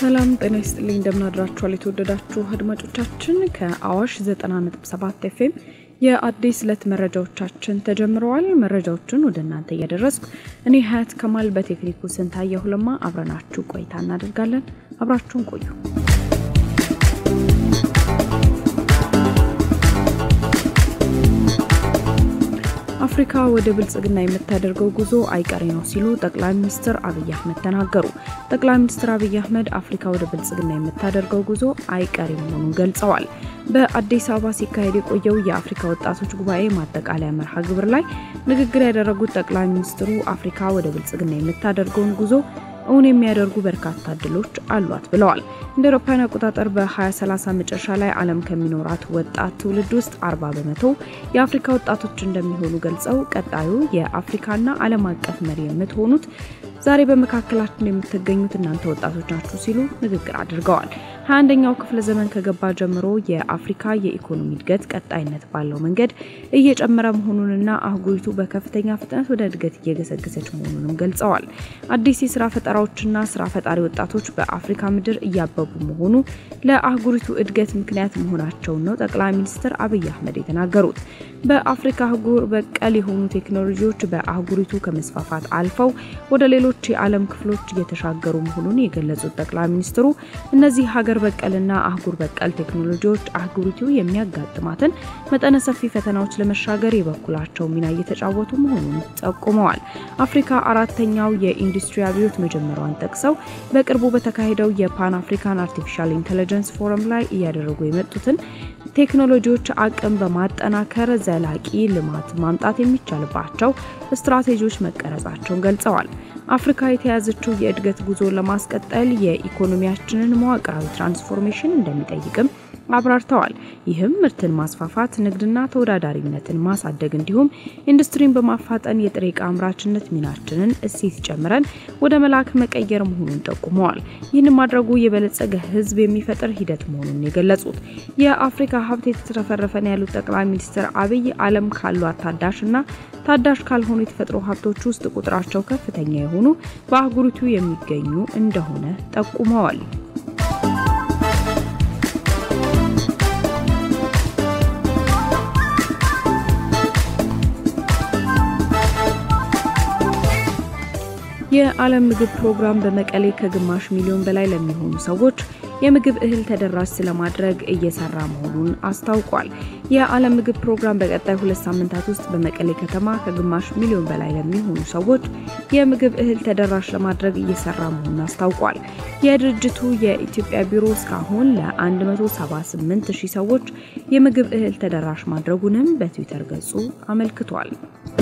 ሰላም ጤና ይስጥልኝ። እንደምናድራችኋል የተወደዳችሁ አድማጮቻችን ከአዋሽ 90.7 ኤፍኤም የአዲስ ዕለት መረጃዎቻችን ተጀምረዋል። መረጃዎችን ወደ እናንተ እያደረስኩ እኔ ሀያት ከማል በቴክኒኩ ስንታየሁ ለማ አብረናችሁ ቆይታ እናደርጋለን። አብራችሁን ቆዩ። አፍሪካ ወደ ብልጽግና የምታደርገው ጉዞ አይቀሬ ነው ሲሉ ጠቅላይ ሚኒስትር አብይ አህመድ ተናገሩ። ጠቅላይ ሚኒስትር አብይ አህመድ አፍሪካ ወደ ብልጽግና የምታደርገው ጉዞ አይቀሬ መሆኑን ገልጸዋል። በአዲስ አበባ ሲካሄድ የቆየው የአፍሪካ ወጣቶች ጉባኤ ማጠቃለያ መርሃ ግብር ላይ ንግግር ያደረጉት ጠቅላይ ሚኒስትሩ አፍሪካ ወደ ብልጽግና የምታደርገውን ጉዞ እውን የሚያደርጉ በርካታ እድሎች አሏት ብለዋል። እንደ አውሮፓውያን አቆጣጠር በ2030 መጨረሻ ላይ ዓለም ከሚኖራት ወጣት ትውልድ ውስጥ 40 በመቶ የአፍሪካ ወጣቶች እንደሚሆኑ ገልጸው ቀጣዩ የአፍሪካና ዓለም አቀፍ መሪ የምትሆኑት ዛሬ በመካከላችን የምትገኙት እናንተ ወጣቶች ናችሁ ሲሉ ንግግር አድርገዋል። 21ኛው ክፍለ ዘመን ከገባ ጀምሮ የአፍሪካ የኢኮኖሚ እድገት ቀጣይነት ባለው መንገድ እየጨመረ መሆኑንና አህጉሪቱ በከፍተኛ ፍጥነት ወደ እድገት እየገሰገሰች መሆኑንም ገልጸዋል። አዲስ የስራ ፈጠራዎችና ስራ ፈጣሪ ወጣቶች በአፍሪካ ምድር እያበቡ መሆኑ ለአህጉሪቱ እድገት ምክንያት መሆናቸውን ነው ጠቅላይ ሚኒስትር አብይ አህመድ የተናገሩት። በአፍሪካ አህጉር በቀል የሆኑ ቴክኖሎጂዎች በአህጉሪቱ ከመስፋፋት አልፈው ወደ ሌሎች የዓለም ክፍሎች እየተሻገሩ መሆኑን የገለጹት ጠቅላይ ሚኒስትሩ እነዚህ ሀገር በቀልና አህጉር በቀል ቴክኖሎጂዎች አህጉሪቱ የሚያጋጥማትን መጠነ ሰፊ ፈተናዎች ለመሻገር የበኩላቸው ሚና እየተጫወቱ መሆኑን ጠቁመዋል። አፍሪካ አራተኛው የኢንዱስትሪ አብዮት መጀመሯን ጠቅሰው በቅርቡ በተካሄደው የፓን አፍሪካን አርቲፊሻል ኢንቴሊጀንስ ፎረም ላይ እያደረጉ የመጡትን ቴክኖሎጂዎች አቅም በማጠናከር ዘላቂ ልማት ማምጣት የሚቻልባቸው ስትራቴጂዎች መቀረጻቸውን ገልጸዋል። አፍሪካ የተያዘችው የእድገት ጉዞ ለማስቀጠል የኢኮኖሚያችንን መዋቅራዊ ትራንስፎርሜሽን እንደሚጠይቅም አብራርተዋል። ይህም ምርትን ማስፋፋት፣ ንግድና ተወዳዳሪነትን ማሳደግ እንዲሁም ኢንዱስትሪን በማፋጠን የጥሬ ዕቃ አምራችነት ሚናችንን እሴት ጨምረን ወደ መላክ መቀየር መሆኑን ጠቁመዋል። ይህን ማድረጉ የበለጸገ ሕዝብ የሚፈጥር ሂደት መሆኑን የገለጹት የአፍሪካ ሀብት የተትረፈረፈን ያሉት ጠቅላይ ሚኒስትር አብይ ዓለም ካሏት ታዳሽና ታዳሽ ካልሆኑ የተፈጥሮ ሀብቶች ውስጥ ቁጥራቸው ከፍተኛ የሆኑ በአህጉሪቱ የሚገኙ እንደሆነ ጠቁመዋል። የዓለም ምግብ ፕሮግራም በመቀሌ ከግማሽ ሚሊዮን በላይ ለሚሆኑ ሰዎች የምግብ እህል ተደራሽ ስለማድረግ እየሰራ መሆኑን አስታውቋል። የዓለም ምግብ ፕሮግራም በቀጣይ ሁለት ሳምንታት ውስጥ በመቀሌ ከተማ ከግማሽ ሚሊዮን በላይ ለሚሆኑ ሰዎች የምግብ እህል ተደራሽ ለማድረግ እየሰራ መሆኑን አስታውቋል። የድርጅቱ የኢትዮጵያ ቢሮ እስካሁን ለ178 ሺህ ሰዎች የምግብ እህል ተደራሽ ማድረጉንም በትዊተር ገጹ አመልክቷል።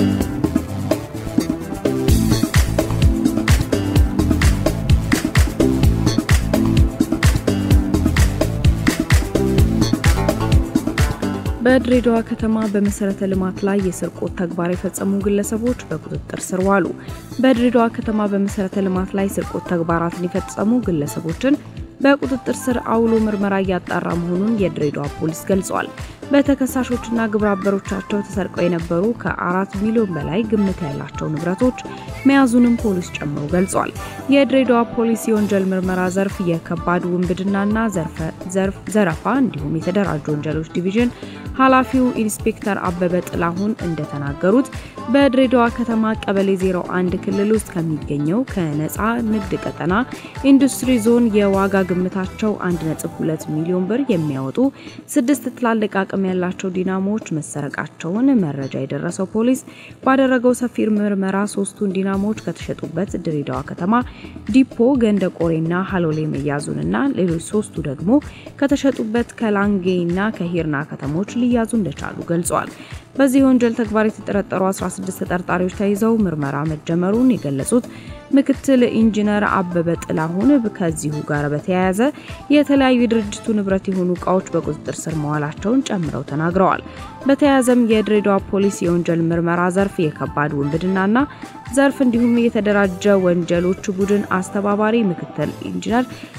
በድሬዳዋ ከተማ በመሰረተ ልማት ላይ የስርቆት ተግባር የፈጸሙ ግለሰቦች በቁጥጥር ስር ዋሉ። በድሬዳዋ ከተማ በመሰረተ ልማት ላይ ስርቆት ተግባራትን የፈጸሙ ግለሰቦችን በቁጥጥር ስር አውሎ ምርመራ እያጣራ መሆኑን የድሬዳዋ ፖሊስ ገልጿል። በተከሳሾችና ግብረ አበሮቻቸው ተሰርቀው የነበሩ ከአራት ሚሊዮን በላይ ግምት ያላቸው ንብረቶች መያዙንም ፖሊስ ጨምሮ ገልጿል። የድሬዳዋ ፖሊስ የወንጀል ምርመራ ዘርፍ የከባድ ውንብድናና ዘረፋ እንዲሁም የተደራጁ ወንጀሎች ዲቪዥን ኃላፊው ኢንስፔክተር አበበ ጥላሁን እንደተናገሩት በድሬዳዋ ከተማ ቀበሌ 01 ክልል ውስጥ ከሚገኘው ከነፃ ንግድ ቀጠና ኢንዱስትሪ ዞን የዋጋ ግምታቸው 1.2 ሚሊዮን ብር የሚያወጡ ስድስት ትላልቅ አቅም ያላቸው ዲናሞዎች መሰረቃቸውን መረጃ የደረሰው ፖሊስ ባደረገው ሰፊ ምርመራ ሶስቱን ዲናሞዎች ከተሸጡበት ድሬዳዋ ከተማ ዲፖ ገንደ ቆሬና ሀሎሌ መያዙንና ሌሎች ሶስቱ ደግሞ ከተሸጡበት ከላንጌና ከሂርና ከተሞች ሊያዙ እንደቻሉ ገልጿል። በዚህ ወንጀል ተግባር የተጠረጠሩ 16 ተጠርጣሪዎች ተይዘው ምርመራ መጀመሩን የገለጹት ምክትል ኢንጂነር አበበ ጥላሁን ከዚሁ ጋር በተያያዘ የተለያዩ የድርጅቱ ንብረት የሆኑ እቃዎች በቁጥጥር ስር መዋላቸውን ጨምረው ተናግረዋል። በተያያዘም የድሬዳዋ ፖሊስ የወንጀል ምርመራ ዘርፍ የከባድ ውንብድናና ዘርፍ እንዲሁም የተደራጀ ወንጀሎች ቡድን አስተባባሪ ምክትል ኢንጂነር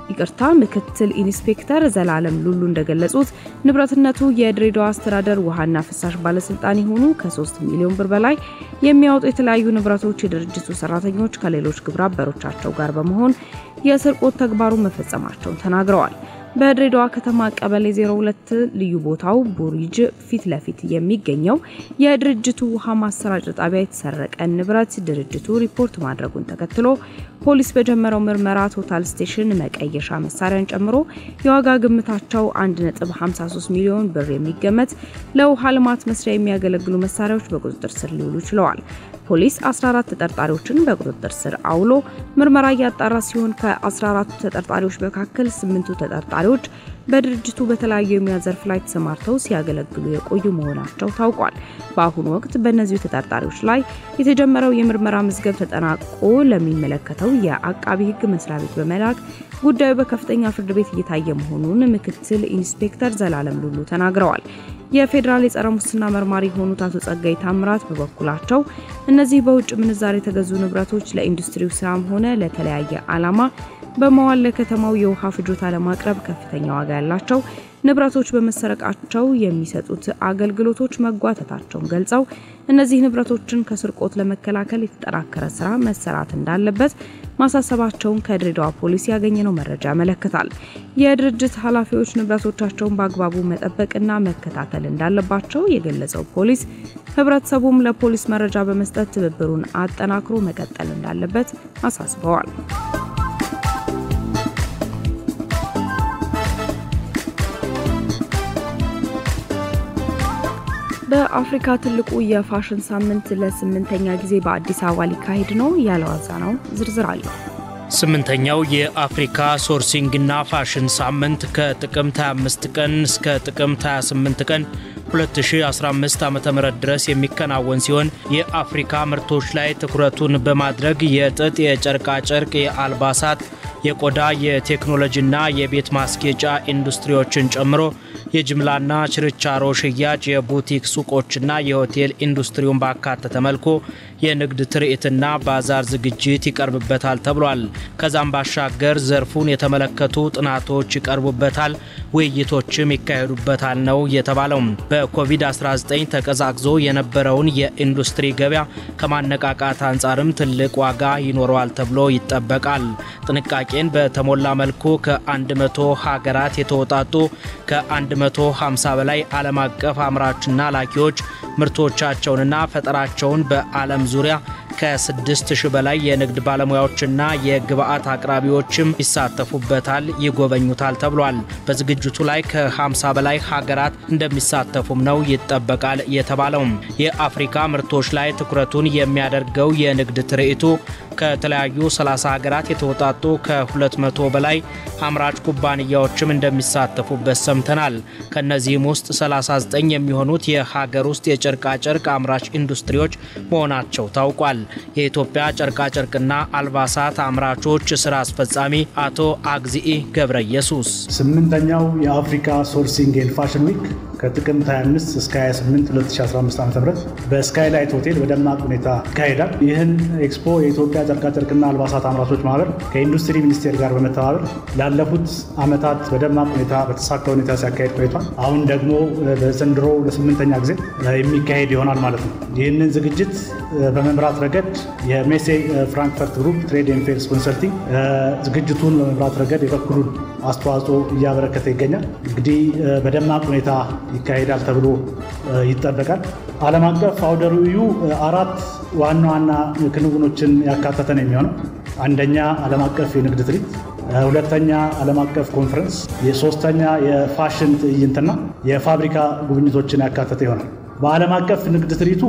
ይቅርታ ምክትል ኢንስፔክተር ዘላለም ሉሉ እንደገለጹት ንብረትነቱ የድሬዳዋ አስተዳደር ውሃና ፍሳሽ ባለስልጣን የሆኑ ከ3 ሚሊዮን ብር በላይ የሚያወጡ የተለያዩ ንብረቶች የድርጅቱ ሰራተኞች ከሌሎች ግብረ አበሮቻቸው ጋር በመሆን የስርቆት ተግባሩን መፈጸማቸውን ተናግረዋል። በድሬዳዋ ከተማ ቀበሌ 02 ልዩ ቦታው ቡሪጅ ፊት ለፊት የሚገኘው የድርጅቱ ውሃ ማሰራጫ ጣቢያ የተሰረቀ ንብረት ድርጅቱ ሪፖርት ማድረጉን ተከትሎ ፖሊስ በጀመረው ምርመራ ቶታል ስቴሽን መቀየሻ መሳሪያን ጨምሮ የዋጋ ግምታቸው 1.53 ሚሊዮን ብር የሚገመት ለውሃ ልማት መስሪያ የሚያገለግሉ መሳሪያዎች በቁጥጥር ስር ሊውሉ ችለዋል። ፖሊስ 14 ተጠርጣሪዎችን በቁጥጥር ስር አውሎ ምርመራ እያጣራ ሲሆን ከ14ቱ ተጠርጣሪዎች መካከል ስምንቱ ተጠርጣሪዎች በድርጅቱ በተለያዩ የሙያ ዘርፍ ላይ ተሰማርተው ሲያገለግሉ የቆዩ መሆናቸው ታውቋል። በአሁኑ ወቅት በእነዚሁ ተጠርጣሪዎች ላይ የተጀመረው የምርመራ መዝገብ ተጠናቆ ለሚመለከተው የአቃቢ ሕግ መስሪያ ቤት በመላክ ጉዳዩ በከፍተኛ ፍርድ ቤት እየታየ መሆኑን ምክትል ኢንስፔክተር ዘላለም ሉሉ ተናግረዋል። የፌዴራል የጸረ ሙስና መርማሪ የሆኑት አቶ ጸጋይ ታምራት በበኩላቸው እነዚህ በውጭ ምንዛሬ የተገዙ ንብረቶች ለኢንዱስትሪው ስራም ሆነ ለተለያየ ዓላማ በመዋል ለከተማው የውሃ ፍጆታ ለማቅረብ ከፍተኛ ዋጋ ያላቸው ንብረቶች በመሰረቃቸው የሚሰጡት አገልግሎቶች መጓተታቸውን ገልጸው እነዚህ ንብረቶችን ከስርቆት ለመከላከል የተጠናከረ ስራ መሰራት እንዳለበት ማሳሰባቸውን ከድሬዳዋ ፖሊስ ያገኘነው መረጃ ያመለክታል። የድርጅት ኃላፊዎች ንብረቶቻቸውን በአግባቡ መጠበቅና መከታተል እንዳለባቸው የገለጸው ፖሊስ ህብረተሰቡም ለፖሊስ መረጃ በመስጠት ትብብሩን አጠናክሮ መቀጠል እንዳለበት አሳስበዋል። በአፍሪካ ትልቁ የፋሽን ሳምንት ለስምንተኛ ጊዜ በአዲስ አበባ ሊካሄድ ነው። ያለዋዛ ነው ዝርዝር አለው። ስምንተኛው የአፍሪካ ሶርሲንግና ፋሽን ሳምንት ከጥቅምት 25 ቀን እስከ ጥቅምት 28 ቀን 2015 ዓ.ም ድረስ የሚከናወን ሲሆን የአፍሪካ ምርቶች ላይ ትኩረቱን በማድረግ የጥጥ፣ የጨርቃጨርቅ፣ የአልባሳት፣ የቆዳ፣ የቴክኖሎጂና የቤት ማስጌጫ ኢንዱስትሪዎችን ጨምሮ የጅምላና ችርቻሮ ሽያጭ፣ የቡቲክ ሱቆችና የሆቴል ኢንዱስትሪውን ባካተተ መልኩ የንግድ ትርኢትና ባዛር ዝግጅት ይቀርብበታል ተብሏል። ከዛም ባሻገር ዘርፉን የተመለከቱ ጥናቶች ይቀርቡበታል፣ ውይይቶችም ይካሄዱበታል ነው የተባለው። በኮቪድ-19 ተቀዛቅዞ የነበረውን የኢንዱስትሪ ገበያ ከማነቃቃት አንጻርም ትልቅ ዋጋ ይኖረዋል ተብሎ ይጠበቃል። ጥንቃቄን በተሞላ መልኩ ከ100 ሀገራት የተወጣጡ ከ150 በላይ ዓለም አቀፍ አምራችና ላኪዎች ምርቶቻቸውንና ፈጠራቸውን በዓለም ዙሪያ ከ6000 በላይ የንግድ ባለሙያዎችና የግብአት አቅራቢዎችም ይሳተፉበታል፣ ይጎበኙታል ተብሏል። በዝግጅቱ ላይ ከ50 በላይ ሀገራት እንደሚሳተፉም ነው ይጠበቃል የተባለው። የአፍሪካ ምርቶች ላይ ትኩረቱን የሚያደርገው የንግድ ትርኢቱ ከተለያዩ 30 ሀገራት የተውጣጡ ከ200 በላይ አምራች ኩባንያዎችም እንደሚሳተፉበት ሰምተናል። ከነዚህም ውስጥ 39 የሚሆኑት የሀገር ውስጥ የጨርቃጨርቅ አምራች ኢንዱስትሪዎች መሆናቸው ታውቋል። የኢትዮጵያ ጨርቃጨርቅና አልባሳት አምራቾች ስራ አስፈጻሚ አቶ አግዚኢ ገብረ ኢየሱስ ስምንተኛው የአፍሪካ ሶርሲንግ ኤንድ ፋሽን ዊክ ከጥቅምት 25 እስከ 28 2015 ዓ ም በስካይላይት ሆቴል በደማቅ ሁኔታ ይካሄዳል። ይህን ኤክስፖ የኢትዮጵያ ጨርቃጨርቅና አልባሳት አምራቾች ማህበር ከኢንዱስትሪ ሚኒስቴር ጋር በመተባበር ላለፉት ዓመታት በደማቅ ሁኔታ በተሳካ ሁኔታ ሲያካሄድ ቆይቷል። አሁን ደግሞ በዘንድሮ ለስምንተኛ ጊዜ የሚካሄድ ይሆናል ማለት ነው። ይህንን ዝግጅት በመምራት ረገድ የሜሴ ፍራንክፈርት ግሩፕ ትሬድ ኤንድ ፌርስ ኮንሰልቲንግ ዝግጅቱን በመምራት ረገድ የበኩሉን አስተዋጽኦ እያበረከተ ይገኛል። እንግዲህ በደማቅ ሁኔታ ይካሄዳል ተብሎ ይጠበቃል። ዓለም አቀፍ አውደ ርዕዩ አራት ዋና ዋና ክንውኖችን ያካተተ ነው የሚሆነው። አንደኛ ዓለም አቀፍ የንግድ ትርኢት፣ ሁለተኛ ዓለም አቀፍ ኮንፈረንስ፣ የሶስተኛ የፋሽን ትዕይንትና የፋብሪካ ጉብኝቶችን ያካተተ ይሆናል። በዓለም አቀፍ ንግድ ትርኢቱ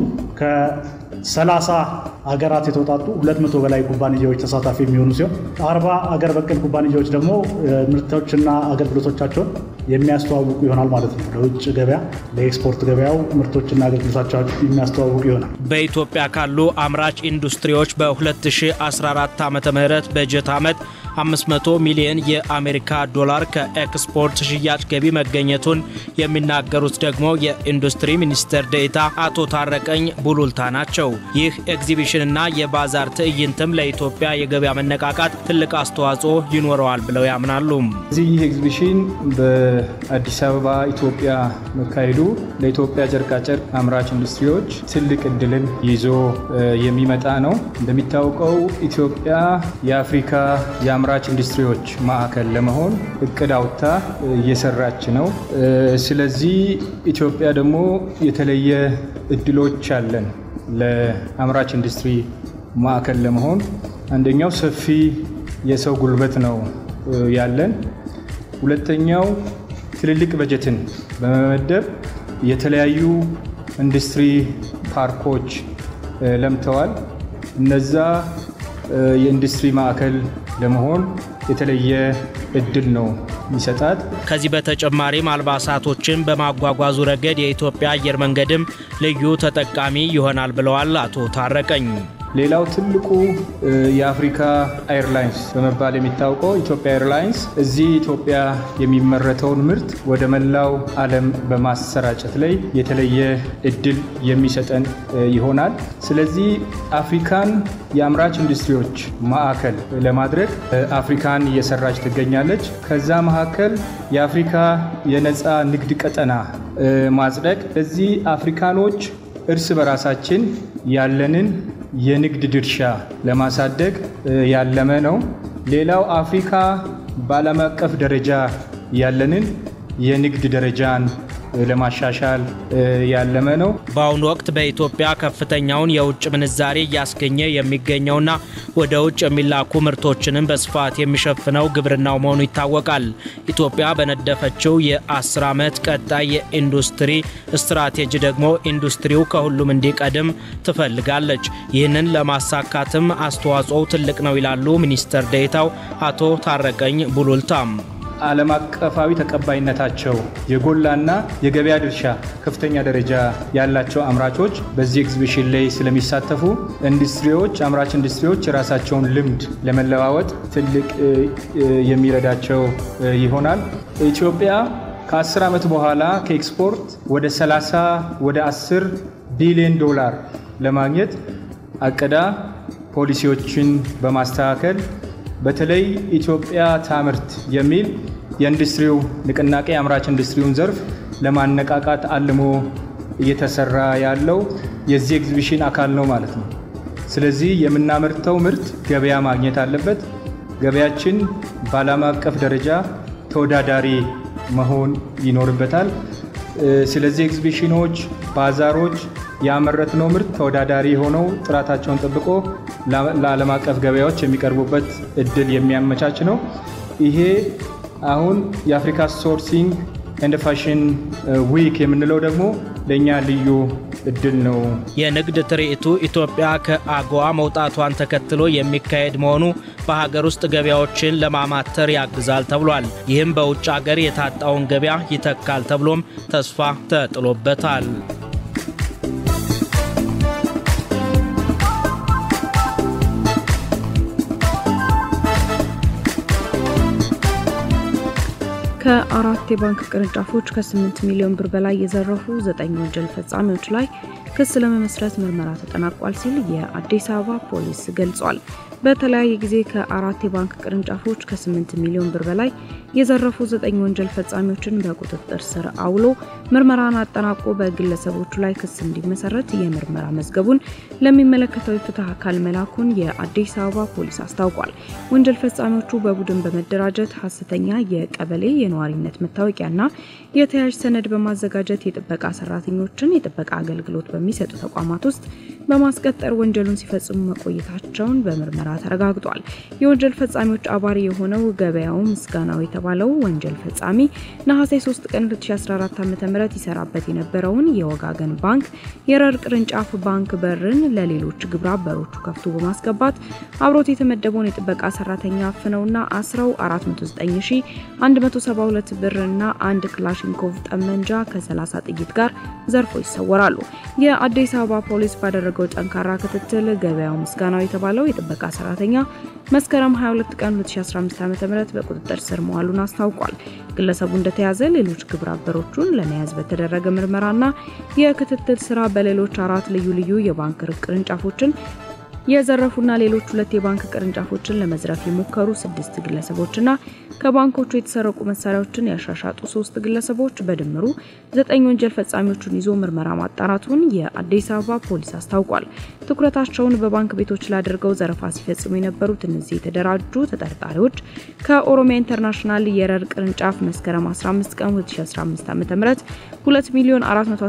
ከ30 ሀገራት የተውጣጡ 200 በላይ ኩባንያዎች ተሳታፊ የሚሆኑ ሲሆን 40 አገር በቀል ኩባንያዎች ደግሞ ምርቶችና አገልግሎቶቻቸውን የሚያስተዋውቁ ይሆናል ማለት ነው። ለውጭ ገበያ ለኤክስፖርት ገበያው ምርቶችና አገልግሎቶቻቸውን የሚያስተዋውቁ ይሆናል። በኢትዮጵያ ካሉ አምራች ኢንዱስትሪዎች በ2014 ዓ ም በጀት ዓመት 500 ሚሊዮን የአሜሪካ ዶላር ከኤክስፖርት ሽያጭ ገቢ መገኘቱን የሚናገሩት ደግሞ የኢንዱስትሪ ሚኒስትር ዴኤታ አቶ ታረቀኝ ቡሉልታ ናቸው። ይህ ኤግዚቢሽንና የባዛር ትዕይንትም ለኢትዮጵያ የገበያ መነቃቃት ትልቅ አስተዋጽኦ ይኖረዋል ብለው ያምናሉ። እዚህ ይህ ኤግዚቢሽን በአዲስ አበባ ኢትዮጵያ መካሄዱ ለኢትዮጵያ ጨርቃጨርቅ አምራች ኢንዱስትሪዎች ትልቅ እድልን ይዞ የሚመጣ ነው። እንደሚታወቀው ኢትዮጵያ የአፍሪካ የአምራች ኢንዱስትሪዎች ማዕከል ለመሆን እቅድ አውጥታ እየሰራች ነው። ስለዚህ ኢትዮጵያ ደግሞ የተለየ እድሎች አለን ለአምራች ኢንዱስትሪ ማዕከል ለመሆን አንደኛው ሰፊ የሰው ጉልበት ነው ያለን። ሁለተኛው ትልልቅ በጀትን በመመደብ የተለያዩ ኢንዱስትሪ ፓርኮች ለምተዋል። እነዛ የኢንዱስትሪ ማዕከል ለመሆን የተለየ እድል ነው የሚሰጣት። ከዚህ በተጨማሪም አልባሳቶችን በማጓጓዙ ረገድ የኢትዮጵያ አየር መንገድም ልዩ ተጠቃሚ ይሆናል ብለዋል አቶ ታረቀኝ። ሌላው ትልቁ የአፍሪካ ኤርላይንስ በመባል የሚታወቀው ኢትዮጵያ ኤርላይንስ እዚህ ኢትዮጵያ የሚመረተውን ምርት ወደ መላው ዓለም በማሰራጨት ላይ የተለየ እድል የሚሰጠን ይሆናል። ስለዚህ አፍሪካን የአምራች ኢንዱስትሪዎች ማዕከል ለማድረግ አፍሪካን እየሰራች ትገኛለች። ከዛ መካከል የአፍሪካ የነፃ ንግድ ቀጠና ማጽደቅ እዚህ አፍሪካኖች እርስ በራሳችን ያለንን የንግድ ድርሻ ለማሳደግ ያለመ ነው። ሌላው አፍሪካ በዓለም አቀፍ ደረጃ ያለንን የንግድ ደረጃን ለማሻሻል ያለመ ነው። በአሁኑ ወቅት በኢትዮጵያ ከፍተኛውን የውጭ ምንዛሬ እያስገኘ የሚገኘውና ወደ ውጭ የሚላኩ ምርቶችንም በስፋት የሚሸፍነው ግብርናው መሆኑ ይታወቃል። ኢትዮጵያ በነደፈችው የ10 ዓመት ቀጣይ የኢንዱስትሪ ስትራቴጂ ደግሞ ኢንዱስትሪው ከሁሉም እንዲቀድም ትፈልጋለች። ይህንን ለማሳካትም አስተዋጽኦው ትልቅ ነው ይላሉ ሚኒስትር ዴኤታው አቶ ታረቀኝ ቡሉልታም። ዓለም አቀፋዊ ተቀባይነታቸው የጎላና የገበያ ድርሻ ከፍተኛ ደረጃ ያላቸው አምራቾች በዚህ ኤግዚቢሽን ላይ ስለሚሳተፉ ኢንዱስትሪዎች አምራች ኢንዱስትሪዎች የራሳቸውን ልምድ ለመለዋወጥ ትልቅ የሚረዳቸው ይሆናል። ኢትዮጵያ ከ10 ዓመት በኋላ ከኤክስፖርት ወደ 30 ወደ 10 ቢሊዮን ዶላር ለማግኘት አቅዳ ፖሊሲዎችን በማስተካከል በተለይ ኢትዮጵያ ታምርት የሚል የኢንዱስትሪው ንቅናቄ የአምራች ኢንዱስትሪውን ዘርፍ ለማነቃቃት አልሞ እየተሰራ ያለው የዚህ ኤግዚቢሽን አካል ነው ማለት ነው። ስለዚህ የምናመርተው ምርት ገበያ ማግኘት አለበት። ገበያችን በዓለም አቀፍ ደረጃ ተወዳዳሪ መሆን ይኖርበታል። ስለዚህ ኤግዚቢሽኖች፣ ባዛሮች ያመረትነው ምርት ተወዳዳሪ ሆነው ጥራታቸውን ጠብቆ ለዓለም አቀፍ ገበያዎች የሚቀርቡበት እድል የሚያመቻች ነው። ይሄ አሁን የአፍሪካ ሶርሲንግ ኤንድ ፋሽን ዊክ የምንለው ደግሞ ለእኛ ልዩ እድል ነው። የንግድ ትርኢቱ ኢትዮጵያ ከአጎዋ መውጣቷን ተከትሎ የሚካሄድ መሆኑ በሀገር ውስጥ ገበያዎችን ለማማተር ያግዛል ተብሏል። ይህም በውጭ ሀገር የታጣውን ገበያ ይተካል ተብሎም ተስፋ ተጥሎበታል። ከአራት የባንክ ቅርንጫፎች ከ8 ሚሊዮን ብር በላይ የዘረፉ ዘጠኝ ወንጀል ፈጻሚዎች ላይ ክስ ለመመስረት ምርመራ ተጠናቋል ሲል የአዲስ አበባ ፖሊስ ገልጿል። በተለያየ ጊዜ ከአራት የባንክ ቅርንጫፎች ከ8 ሚሊዮን ብር በላይ የዘረፉ ዘጠኝ ወንጀል ፈጻሚዎችን በቁጥጥር ስር አውሎ ምርመራን አጠናቆ በግለሰቦቹ ላይ ክስ እንዲመሰረት የምርመራ መዝገቡን ለሚመለከተው የፍትህ አካል መላኩን የአዲስ አበባ ፖሊስ አስታውቋል። ወንጀል ፈጻሚዎቹ በቡድን በመደራጀት ሀሰተኛ የቀበሌ የነዋሪነት መታወቂያና የተያዥ ሰነድ በማዘጋጀት የጥበቃ ሰራተኞችን የጥበቃ አገልግሎት በሚሰጡ ተቋማት ውስጥ በማስቀጠር ወንጀሉን ሲፈጽሙ መቆየታቸውን በምርመራ ተረጋግጧል። የወንጀል ፈጻሚዎች አባሪ የሆነው ገበያው ምስጋናው የተባለው ወንጀል ፈጻሚ ነሐሴ 3 ቀን 2014 ዓ.ም ይሰራበት የነበረውን የወጋገን ባንክ የረር ቅርንጫፍ ባንክ በርን ለሌሎች ግብረ አበሮቹ ከፍቶ በማስገባት አብሮት የተመደበውን የጥበቃ ሰራተኛ አፍነውና አስረው 409172 ብርና አንድ ክላሽንኮቭ ጠመንጃ ከ30 ጥይት ጋር ዘርፎ ይሰወራሉ። የአዲስ አበባ ፖሊስ ባደረገው ጠንካራ ክትትል ገበያው ምስጋናው የተባለው የጥበቃ ሰራተኛ መስከረም 22 ቀን 2015 ዓ.ም በቁጥጥር ስር መዋሉን አስታውቋል። ግለሰቡ እንደተያዘ ሌሎች ግብረ አበሮቹን ለመያዝ በተደረገ ምርመራና የክትትል ስራ በሌሎች አራት ልዩ ልዩ የባንክ ቅርንጫፎችን የዘረፉና ሌሎች ሁለት የባንክ ቅርንጫፎችን ለመዝረፍ የሞከሩ ስድስት ግለሰቦችና ከባንኮቹ የተሰረቁ መሳሪያዎችን ያሻሻጡ ሶስት ግለሰቦች በድምሩ ዘጠኝ ወንጀል ፈጻሚዎቹን ይዞ ምርመራ ማጣራቱን የአዲስ አበባ ፖሊስ አስታውቋል። ትኩረታቸውን በባንክ ቤቶች ላይ አድርገው ዘረፋ ሲፈጽሙ የነበሩት እነዚህ የተደራጁ ተጠርጣሪዎች ከኦሮሚያ ኢንተርናሽናል የረር ቅርንጫፍ መስከረም 15 ቀን 2015 ዓ.ም 2 ሚሊዮን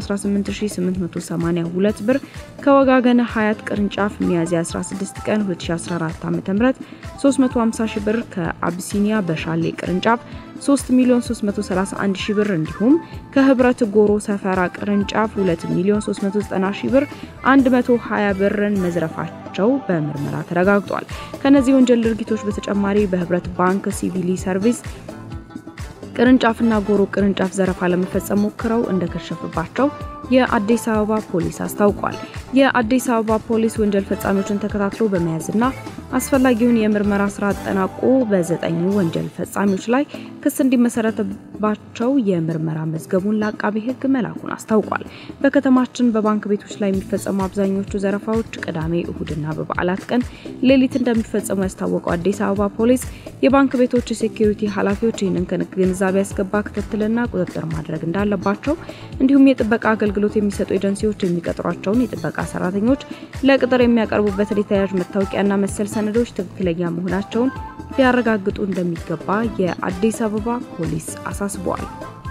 418882 ብር ከወጋገነ ሀያት ቅርንጫፍ ሚያዝያ 16 ቀን 2014 ዓ.ም 350 ሺህ ብር ከአብሲኒያ በሻሌ ቅርንጫፍ 3 ሚሊዮን 331 ሺህ ብር እንዲሁም ከህብረት ጎሮ ሰፈራ ቅርንጫፍ 2 ሚሊዮን 390 ሺህ ብር 120 ብርን መዝረፋቸው በምርመራ ተረጋግጧል። ከነዚህ ወንጀል ድርጊቶች በተጨማሪ በህብረት ባንክ ሲቪሊ ሰርቪስ ቅርንጫፍና ጎሮ ቅርንጫፍ ዘረፋ ለመፈጸም ሞክረው እንደከሸፈባቸው የአዲስ አበባ ፖሊስ አስታውቋል። የአዲስ አበባ ፖሊስ ወንጀል ፈጻሚዎችን ተከታትሎ በመያዝና አስፈላጊውን የምርመራ ስራ አጠናቆ በዘጠኙ ወንጀል ፈጻሚዎች ላይ ክስ እንዲመሰረትባቸው የምርመራ መዝገቡን ለአቃቢ ሕግ መላኩን አስታውቋል። በከተማችን በባንክ ቤቶች ላይ የሚፈጸሙ አብዛኞቹ ዘረፋዎች ቅዳሜ፣ እሁድና በበዓላት ቀን ሌሊት እንደሚፈጸሙ ያስታወቀው አዲስ አበባ ፖሊስ የባንክ ቤቶች የሴኩሪቲ ኃላፊዎች ይህንን ግንዛቤ ያስገባ ክትትልና ቁጥጥር ማድረግ እንዳለባቸው እንዲሁም የጥበቃ አገልግሎት የሚሰጡ ኤጀንሲዎች የሚቀጥሯቸውን የጥበቃ ሰራተኞች ለቅጥር የሚያቀርቡበትን የተያያዥ መታወቂያና መሰል ሰነዶች ትክክለኛ መሆናቸውን ሊያረጋግጡ እንደሚገባ የአዲስ አበባ ፖሊስ አሳስበዋል።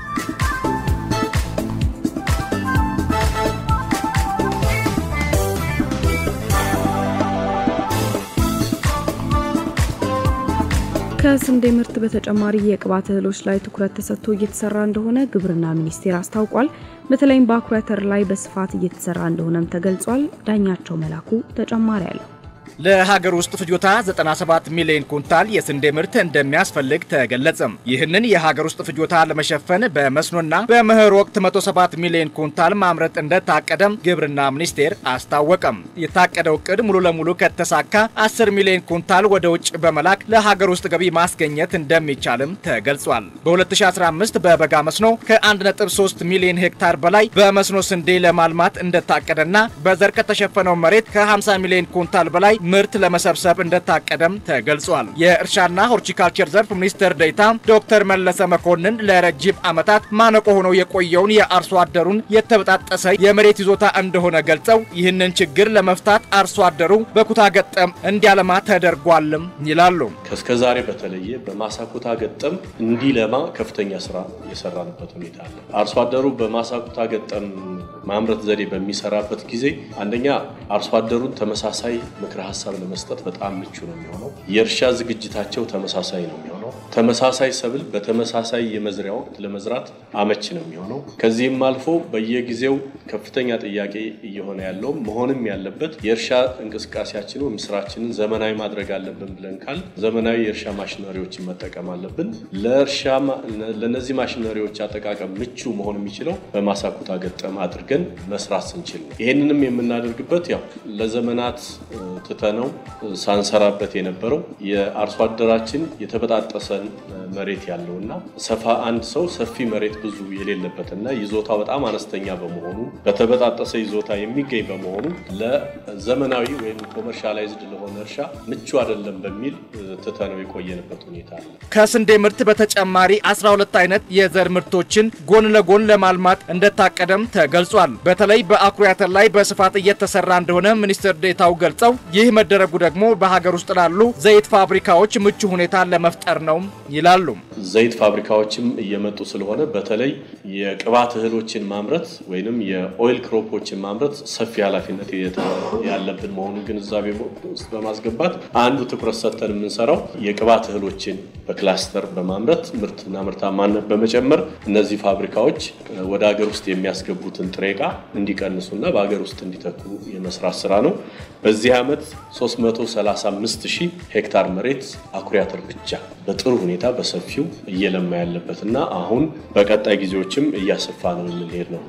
ከስንዴ ምርት በተጨማሪ የቅባት እህሎች ላይ ትኩረት ተሰጥቶ እየተሰራ እንደሆነ ግብርና ሚኒስቴር አስታውቋል። በተለይም በአኩሪ አተር ላይ በስፋት እየተሰራ እንደሆነም ተገልጿል። ዳኛቸው መላኩ ተጨማሪ አለው። ለሀገር ውስጥ ፍጆታ 97 ሚሊዮን ኩንታል የስንዴ ምርት እንደሚያስፈልግ ተገለጸም። ይህንን የሀገር ውስጥ ፍጆታ ለመሸፈን በመስኖና በመኸር ወቅት 107 ሚሊዮን ኩንታል ማምረት እንደታቀደም ግብርና ሚኒስቴር አስታወቀም። የታቀደው እቅድ ሙሉ ለሙሉ ከተሳካ 10 ሚሊዮን ኩንታል ወደ ውጭ በመላክ ለሀገር ውስጥ ገቢ ማስገኘት እንደሚቻልም ተገልጿል። በ2015 በበጋ መስኖ ከ1.3 ሚሊዮን ሄክታር በላይ በመስኖ ስንዴ ለማልማት እንደታቀደና በዘር ከተሸፈነው መሬት ከ50 ሚሊዮን ኩንታል በላይ ምርት ለመሰብሰብ እንደታቀደም ተገልጿል። የእርሻና ሆርቲካልቸር ዘርፍ ሚኒስትር ዴኤታ ዶክተር መለሰ መኮንን ለረጅም ዓመታት ማነቆ ሆኖ የቆየውን የአርሶ አደሩን የተበጣጠሰ የመሬት ይዞታ እንደሆነ ገልጸው ይህንን ችግር ለመፍታት አርሶ አደሩ በኩታ ገጠም እንዲያለማ ተደርጓልም ይላሉ። ከእስከ ዛሬ በተለየ በማሳ ኩታ ገጠም እንዲለማ ከፍተኛ ስራ የሰራንበት ሁኔታ አለ። አርሶ አደሩ በማሳ ኩታ ገጠም ማምረት ዘዴ በሚሰራበት ጊዜ አንደኛ አርሶ አደሩን ተመሳሳይ ምክረ ሀሳብ ለመስጠት በጣም ምቹ ነው የሚሆነው። የእርሻ ዝግጅታቸው ተመሳሳይ ነው የሚሆነው። ተመሳሳይ ሰብል በተመሳሳይ የመዝሪያ ወቅት ለመዝራት አመች ነው የሚሆነው። ከዚህም አልፎ በየጊዜው ከፍተኛ ጥያቄ እየሆነ ያለው መሆንም ያለበት የእርሻ እንቅስቃሴያችንን ወይም ስራችንን ዘመናዊ ማድረግ አለብን ብለን ካል ዘመናዊ የእርሻ ማሽነሪዎችን መጠቀም አለብን። ለእርሻ ለእነዚህ ማሽነሪዎች አጠቃቀም ምቹ መሆን የሚችለው በማሳ ኩታ ገጠም አድርገን መስራት ስንችል ነው። ይህንንም የምናደርግበት ያው ለዘመናት ትተነው ሳንሰራበት የነበረው የአርሶ አደራችን የተበጣጠሰን መሬት ያለውና ሰፋ አንድ ሰው ሰፊ መሬት ብዙ የሌለበትና ይዞታ በጣም አነስተኛ በመሆኑ በተበጣጠሰ ይዞታ የሚገኝ በመሆኑ ለዘመናዊ ወይም ኮመርሻላይዝድ ለሆነ እርሻ ምቹ አይደለም በሚል ትተነው የቆየንበት ሁኔታ አለ። ከስንዴ ምርት በተጨማሪ 12 አይነት የዘር ምርቶችን ጎን ለጎን ለማልማት እንደታቀደም ተገልጿል። በተለይ በአኩሪ አተር ላይ በስፋት እየተሰራ እንደሆነ ሚኒስትር ዴኤታው ገልጸው ይህ መደረጉ ደግሞ በሀገር ውስጥ ላሉ ዘይት ፋብሪካዎች ምቹ ሁኔታ ለመፍጠር ነው ይላሉ። ዘይት ፋብሪካዎችም እየመጡ ስለሆነ በተለይ የቅባት እህሎችን ማምረት ወይንም የኦይል ክሮፖችን ማምረት ሰፊ ኃላፊነት ያለብን መሆኑን ግንዛቤ ውስጥ በማስገባት አንዱ ትኩረት ሰጥተን የምንሰራው የቅባት እህሎችን በክላስተር በማምረት ምርትና ምርታማነት በመጨመር እነዚህ ፋብሪካዎች ወደ ሀገር ውስጥ የሚያስገቡትን ጥሬ ዕቃ እንዲቀንሱና በሀገር ውስጥ እንዲተኩ የመስራት ስራ ነው። በዚህ ዓመት 335 ሺህ ሄክታር መሬት አኩሪ አተር ብቻ በጥሩ በጥሩ ሁኔታ በሰፊው እየለማ ያለበት እና አሁን በቀጣይ ጊዜዎችም እያሰፋ ነው ልንሄድ ነው።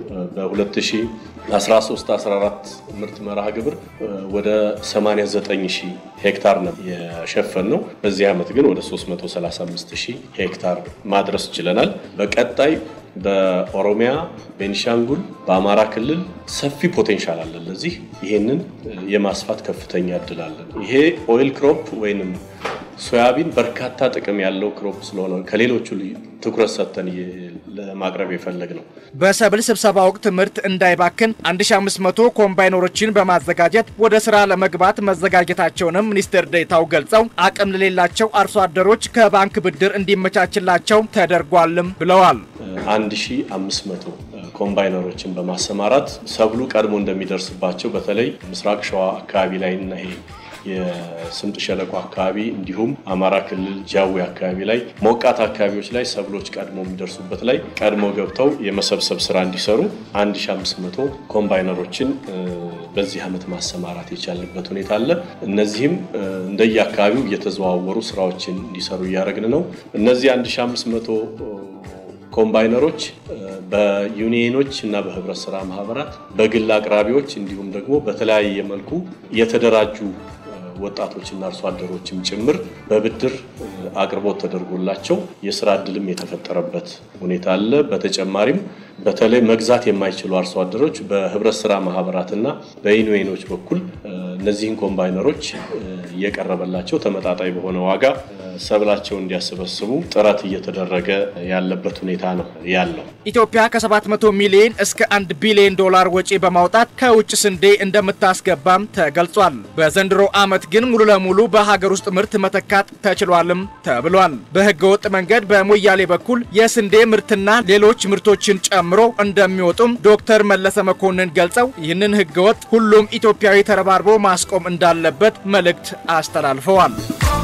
በ2013/14 ምርት መርሃ ግብር ወደ 89 ሺህ ሄክታር ነው የሸፈን ነው። በዚህ ዓመት ግን ወደ 335 ሺህ ሄክታር ማድረስ ችለናል። በቀጣይ በኦሮሚያ፣ ቤኒሻንጉል፣ በአማራ ክልል ሰፊ ፖቴንሻል አለን። ለዚህ ይሄንን የማስፋት ከፍተኛ እድል አለን። ይሄ ኦይል ክሮፕ ወይንም ሶያቢን በርካታ ጥቅም ያለው ክሮፕ ስለሆነ ከሌሎቹ ትኩረት ሰጥተን ለማቅረብ የፈለግ ነው። በሰብል ስብሰባ ወቅት ምርት እንዳይባክን 1500 ኮምባይነሮችን በማዘጋጀት ወደ ስራ ለመግባት መዘጋጀታቸውንም ሚኒስትር ዴኤታው ገልጸው አቅም ለሌላቸው አርሶ አደሮች ከባንክ ብድር እንዲመቻችላቸው ተደርጓልም ብለዋል። 1500 ኮምባይነሮችን በማሰማራት ሰብሉ ቀድሞ እንደሚደርስባቸው በተለይ ምስራቅ ሸዋ አካባቢ ላይ እና ይሄ የስምጥ ሸለቆ አካባቢ እንዲሁም አማራ ክልል ጃዊ አካባቢ ላይ ሞቃት አካባቢዎች ላይ ሰብሎች ቀድሞ የሚደርሱበት ላይ ቀድሞ ገብተው የመሰብሰብ ስራ እንዲሰሩ 1500 ኮምባይነሮችን በዚህ ዓመት ማሰማራት የቻልንበት ሁኔታ አለ። እነዚህም እንደየ አካባቢው እየተዘዋወሩ ስራዎችን እንዲሰሩ እያደረግን ነው። እነዚህ 1500 ኮምባይነሮች በዩኒየኖች እና በህብረት ስራ ማህበራት፣ በግል አቅራቢዎች እንዲሁም ደግሞ በተለያየ መልኩ የተደራጁ ወጣቶችና አርሶ አደሮችም ጭምር በብድር አቅርቦት ተደርጎላቸው የስራ እድልም የተፈጠረበት ሁኔታ አለ። በተጨማሪም በተለይ መግዛት የማይችሉ አርሶ አደሮች በህብረት ስራ ማህበራትና በዩኒየኖች በኩል እነዚህን ኮምባይነሮች እየቀረበላቸው ተመጣጣኝ በሆነ ዋጋ ሰብላቸውን እንዲያሰበስቡ ጥረት እየተደረገ ያለበት ሁኔታ ነው ያለው። ኢትዮጵያ ከ700 ሚሊዮን እስከ 1 ቢሊዮን ዶላር ወጪ በማውጣት ከውጭ ስንዴ እንደምታስገባም ተገልጿል። በዘንድሮ ዓመት ግን ሙሉ ለሙሉ በሀገር ውስጥ ምርት መተካት ተችሏልም ተብሏል። በህገ ወጥ መንገድ በሞያሌ በኩል የስንዴ ምርትና ሌሎች ምርቶችን ጨምሮ እንደሚወጡም ዶክተር መለሰ መኮንን ገልጸው ይህንን ህገ ወጥ ሁሉም ኢትዮጵያዊ ተረባርቦ ማስቆም እንዳለበት መልእክት አስተላልፈዋል።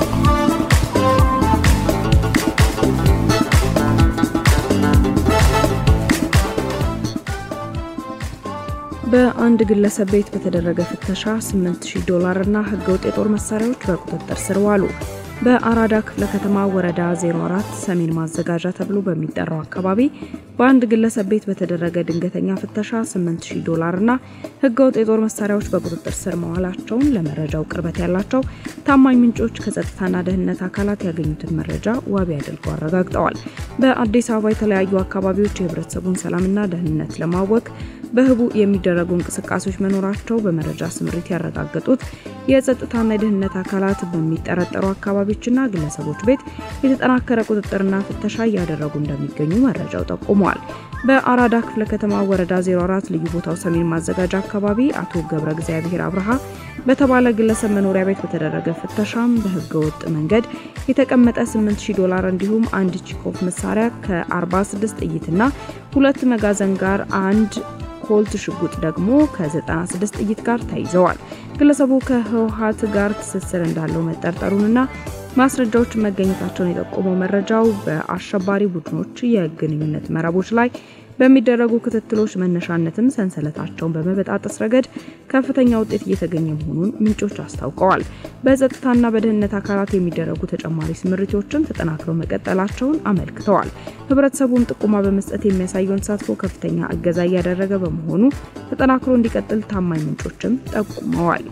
በአንድ ግለሰብ ቤት በተደረገ ፍተሻ 8000 ዶላር እና ህገወጥ የጦር መሳሪያዎች በቁጥጥር ስር ዋሉ። በአራዳ ክፍለ ከተማ ወረዳ 04 ሰሜን ማዘጋጃ ተብሎ በሚጠራው አካባቢ በአንድ ግለሰብ ቤት በተደረገ ድንገተኛ ፍተሻ 8000 ዶላር እና ህገወጥ የጦር መሳሪያዎች በቁጥጥር ስር መዋላቸውን ለመረጃው ቅርበት ያላቸው ታማኝ ምንጮች ከጸጥታና ደህንነት አካላት ያገኙትን መረጃ ዋቢ አድርገው አረጋግጠዋል። በአዲስ አበባ የተለያዩ አካባቢዎች የህብረተሰቡን ሰላምና ደህንነት ለማወክ በህቡ የሚደረጉ እንቅስቃሴዎች መኖራቸው በመረጃ ስምሪት ያረጋገጡት የጸጥታና የደህንነት አካላት በሚጠረጠሩ አካባቢዎችና ግለሰቦች ቤት የተጠናከረ ቁጥጥርና ፍተሻ እያደረጉ እንደሚገኙ መረጃው ጠቁመዋል። በአራዳ ክፍለ ከተማ ወረዳ 04 ልዩ ቦታው ሰሜን ማዘጋጃ አካባቢ አቶ ገብረ እግዚአብሔር አብርሃ በተባለ ግለሰብ መኖሪያ ቤት በተደረገ ፍተሻም በህገ ወጥ መንገድ የተቀመጠ 8000 ዶላር እንዲሁም አንድ ቺኮፍ መሳሪያ ከ46 ጥይትና ሁለት መጋዘን ጋር አንድ ኮልት ሽጉጥ ደግሞ ከ96 ጥይት ጋር ተይዘዋል። ግለሰቡ ከህወሓት ጋር ትስስር እንዳለው መጠርጠሩንና ማስረጃዎች መገኘታቸውን የጠቆመው መረጃው በአሸባሪ ቡድኖች የግንኙነት መረቦች ላይ በሚደረጉ ክትትሎች መነሻነትም ሰንሰለታቸውን በመበጣጠስ ረገድ ከፍተኛ ውጤት እየተገኘ መሆኑን ምንጮች አስታውቀዋል። በጸጥታና በደህንነት አካላት የሚደረጉ ተጨማሪ ስምሪቶችም ተጠናክረው መቀጠላቸውን አመልክተዋል። ህብረተሰቡም ጥቆማ በመስጠት የሚያሳየውን ተሳትፎ ከፍተኛ እገዛ እያደረገ በመሆኑ ተጠናክሮ እንዲቀጥል ታማኝ ምንጮችም ጠቁመዋል።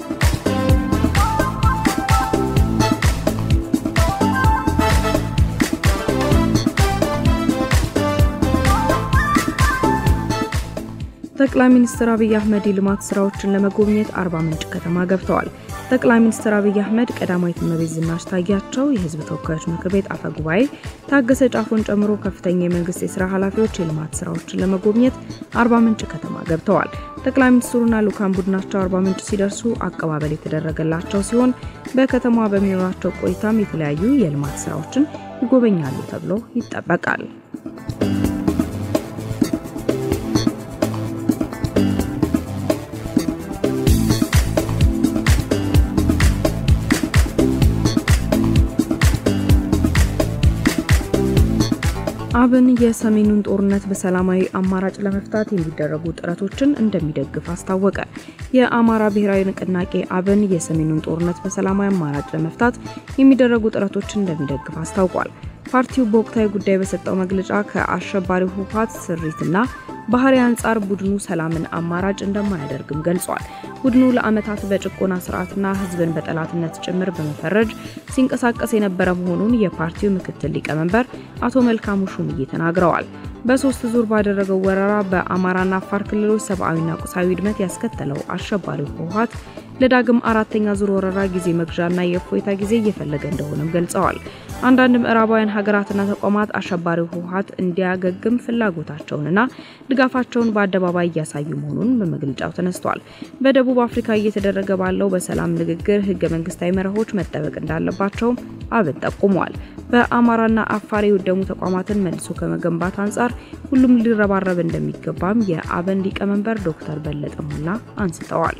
ጠቅላይ ሚኒስትር አብይ አህመድ የልማት ስራዎችን ለመጎብኘት አርባ ምንጭ ከተማ ገብተዋል። ጠቅላይ ሚኒስትር አብይ አህመድ ቀዳማዊት እመቤት ዝናሽ ታያቸው፣ የህዝብ ተወካዮች ምክር ቤት አፈ ጉባኤ ታገሰ ጫፎን ጨምሮ ከፍተኛ የመንግስት የስራ ኃላፊዎች የልማት ስራዎችን ለመጎብኘት አርባ ምንጭ ከተማ ገብተዋል። ጠቅላይ ሚኒስትሩና ልኡካን ቡድናቸው አርባ ምንጭ ሲደርሱ አቀባበል የተደረገላቸው ሲሆን በከተማዋ በሚኖራቸው ቆይታም የተለያዩ የልማት ስራዎችን ይጎበኛሉ ተብሎ ይጠበቃል። አብን የሰሜኑን ጦርነት በሰላማዊ አማራጭ ለመፍታት የሚደረጉ ጥረቶችን እንደሚደግፍ አስታወቀ። የአማራ ብሔራዊ ንቅናቄ አብን የሰሜኑን ጦርነት በሰላማዊ አማራጭ ለመፍታት የሚደረጉ ጥረቶችን እንደሚደግፍ አስታውቋል። ፓርቲው በወቅታዊ ጉዳይ በሰጠው መግለጫ ከአሸባሪው ህወሓት ስሪትና ባህሪ አንጻር ቡድኑ ሰላምን አማራጭ እንደማያደርግም ገልጿል። ቡድኑ ለዓመታት በጭቆና ስርዓትና ህዝብን በጠላትነት ጭምር በመፈረጅ ሲንቀሳቀስ የነበረ መሆኑን የፓርቲው ምክትል ሊቀመንበር አቶ መልካሙ ሹምዬ ተናግረዋል። በሶስት ዙር ባደረገው ወረራ በአማራና አፋር ክልሎች ሰብአዊና ቁሳዊ ውድመት ያስከተለው አሸባሪው ህወሓት ለዳግም አራተኛ ዙር ወረራ ጊዜ መግዣና የእፎይታ ጊዜ እየፈለገ እንደሆነም ገልጸዋል። አንዳንድ ምዕራባውያን ሀገራትና ተቋማት አሸባሪው ህወሓት እንዲያገግም ፍላጎታቸውንና ድጋፋቸውን በአደባባይ እያሳዩ መሆኑን በመግለጫው ተነስቷል። በደቡብ አፍሪካ እየተደረገ ባለው በሰላም ንግግር ህገ መንግስታዊ መርሆች መጠበቅ እንዳለባቸውም አብን ጠቁመዋል። በአማራና አፋር የወደሙ ተቋማትን መልሶ ከመገንባት አንጻር ሁሉም ሊረባረብ እንደሚገባም የአብን ሊቀመንበር ዶክተር በለጠ ሞላ አንስተዋል።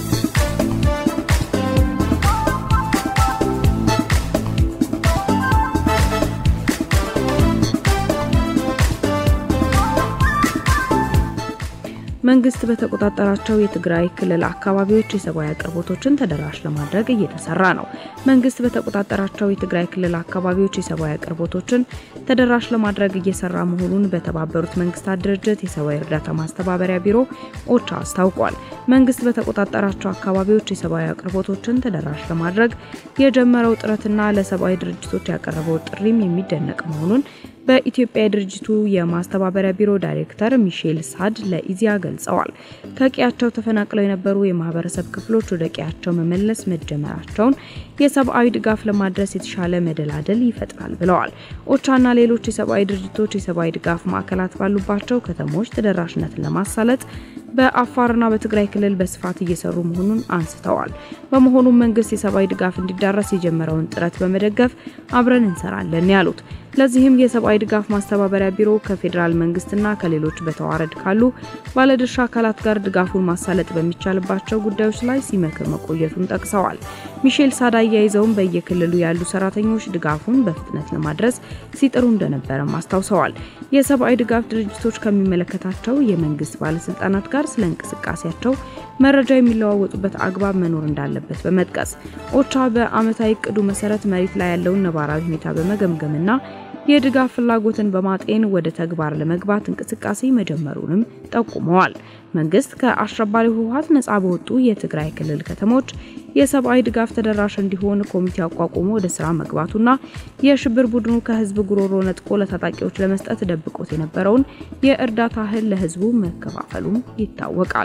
መንግስት በተቆጣጠራቸው የትግራይ ክልል አካባቢዎች የሰብአዊ አቅርቦቶችን ተደራሽ ለማድረግ እየተሰራ ነው። መንግስት በተቆጣጠራቸው የትግራይ ክልል አካባቢዎች የሰብአዊ አቅርቦቶችን ተደራሽ ለማድረግ እየሰራ መሆኑን በተባበሩት መንግስታት ድርጅት የሰብአዊ እርዳታ ማስተባበሪያ ቢሮ ኦቻ አስታውቋል። መንግስት በተቆጣጠራቸው አካባቢዎች የሰብአዊ አቅርቦቶችን ተደራሽ ለማድረግ የጀመረው ጥረትና ለሰብአዊ ድርጅቶች ያቀረበው ጥሪም የሚደነቅ መሆኑን በኢትዮጵያ የድርጅቱ የማስተባበሪያ ቢሮ ዳይሬክተር ሚሼል ሳድ ለኢዚያ ገልጸዋል። ከቀያቸው ተፈናቅለው የነበሩ የማህበረሰብ ክፍሎች ወደ ቀያቸው መመለስ መጀመራቸውን የሰብአዊ ድጋፍ ለማድረስ የተሻለ መደላደል ይፈጥራል ብለዋል። ኦቻና ሌሎች የሰብአዊ ድርጅቶች የሰብአዊ ድጋፍ ማዕከላት ባሉባቸው ከተሞች ተደራሽነትን ለማሳለጥ በአፋርና በትግራይ ክልል በስፋት እየሰሩ መሆኑን አንስተዋል። በመሆኑም መንግስት የሰብአዊ ድጋፍ እንዲዳረስ የጀመረውን ጥረት በመደገፍ አብረን እንሰራለን ያሉት ለዚህም የሰብአዊ ድጋፍ ማስተባበሪያ ቢሮ ከፌዴራል መንግስትና ከሌሎች በተዋረድ ካሉ ባለድርሻ አካላት ጋር ድጋፉን ማሳለጥ በሚቻልባቸው ጉዳዮች ላይ ሲመክር መቆየቱን ጠቅሰዋል። ሚሼል ሳዳ አያይዘውም በየክልሉ ያሉ ሰራተኞች ድጋፉን በፍጥነት ለማድረስ ሲጥሩ እንደነበረም አስታውሰዋል። የሰብአዊ ድጋፍ ድርጅቶች ከሚመለከታቸው የመንግስት ባለስልጣናት ጋር ስለ እንቅስቃሴያቸው መረጃ የሚለዋወጡበት አግባብ መኖር እንዳለበት በመጥቀስ ኦቻ በአመታዊ እቅዱ መሰረት መሬት ላይ ያለውን ነባራዊ ሁኔታ በመገምገምና የድጋፍ ፍላጎትን በማጤን ወደ ተግባር ለመግባት እንቅስቃሴ መጀመሩንም ጠቁመዋል። መንግስት ከአሸባሪ ህወሓት ነጻ በወጡ የትግራይ ክልል ከተሞች የሰብአዊ ድጋፍ ተደራሽ እንዲሆን ኮሚቴ አቋቁሞ ወደ ስራ መግባቱና የሽብር ቡድኑ ከህዝብ ጉሮሮ ነጥቆ ለታጣቂዎች ለመስጠት ደብቆት የነበረውን የእርዳታ እህል ለህዝቡ መከፋፈሉም ይታወቃል።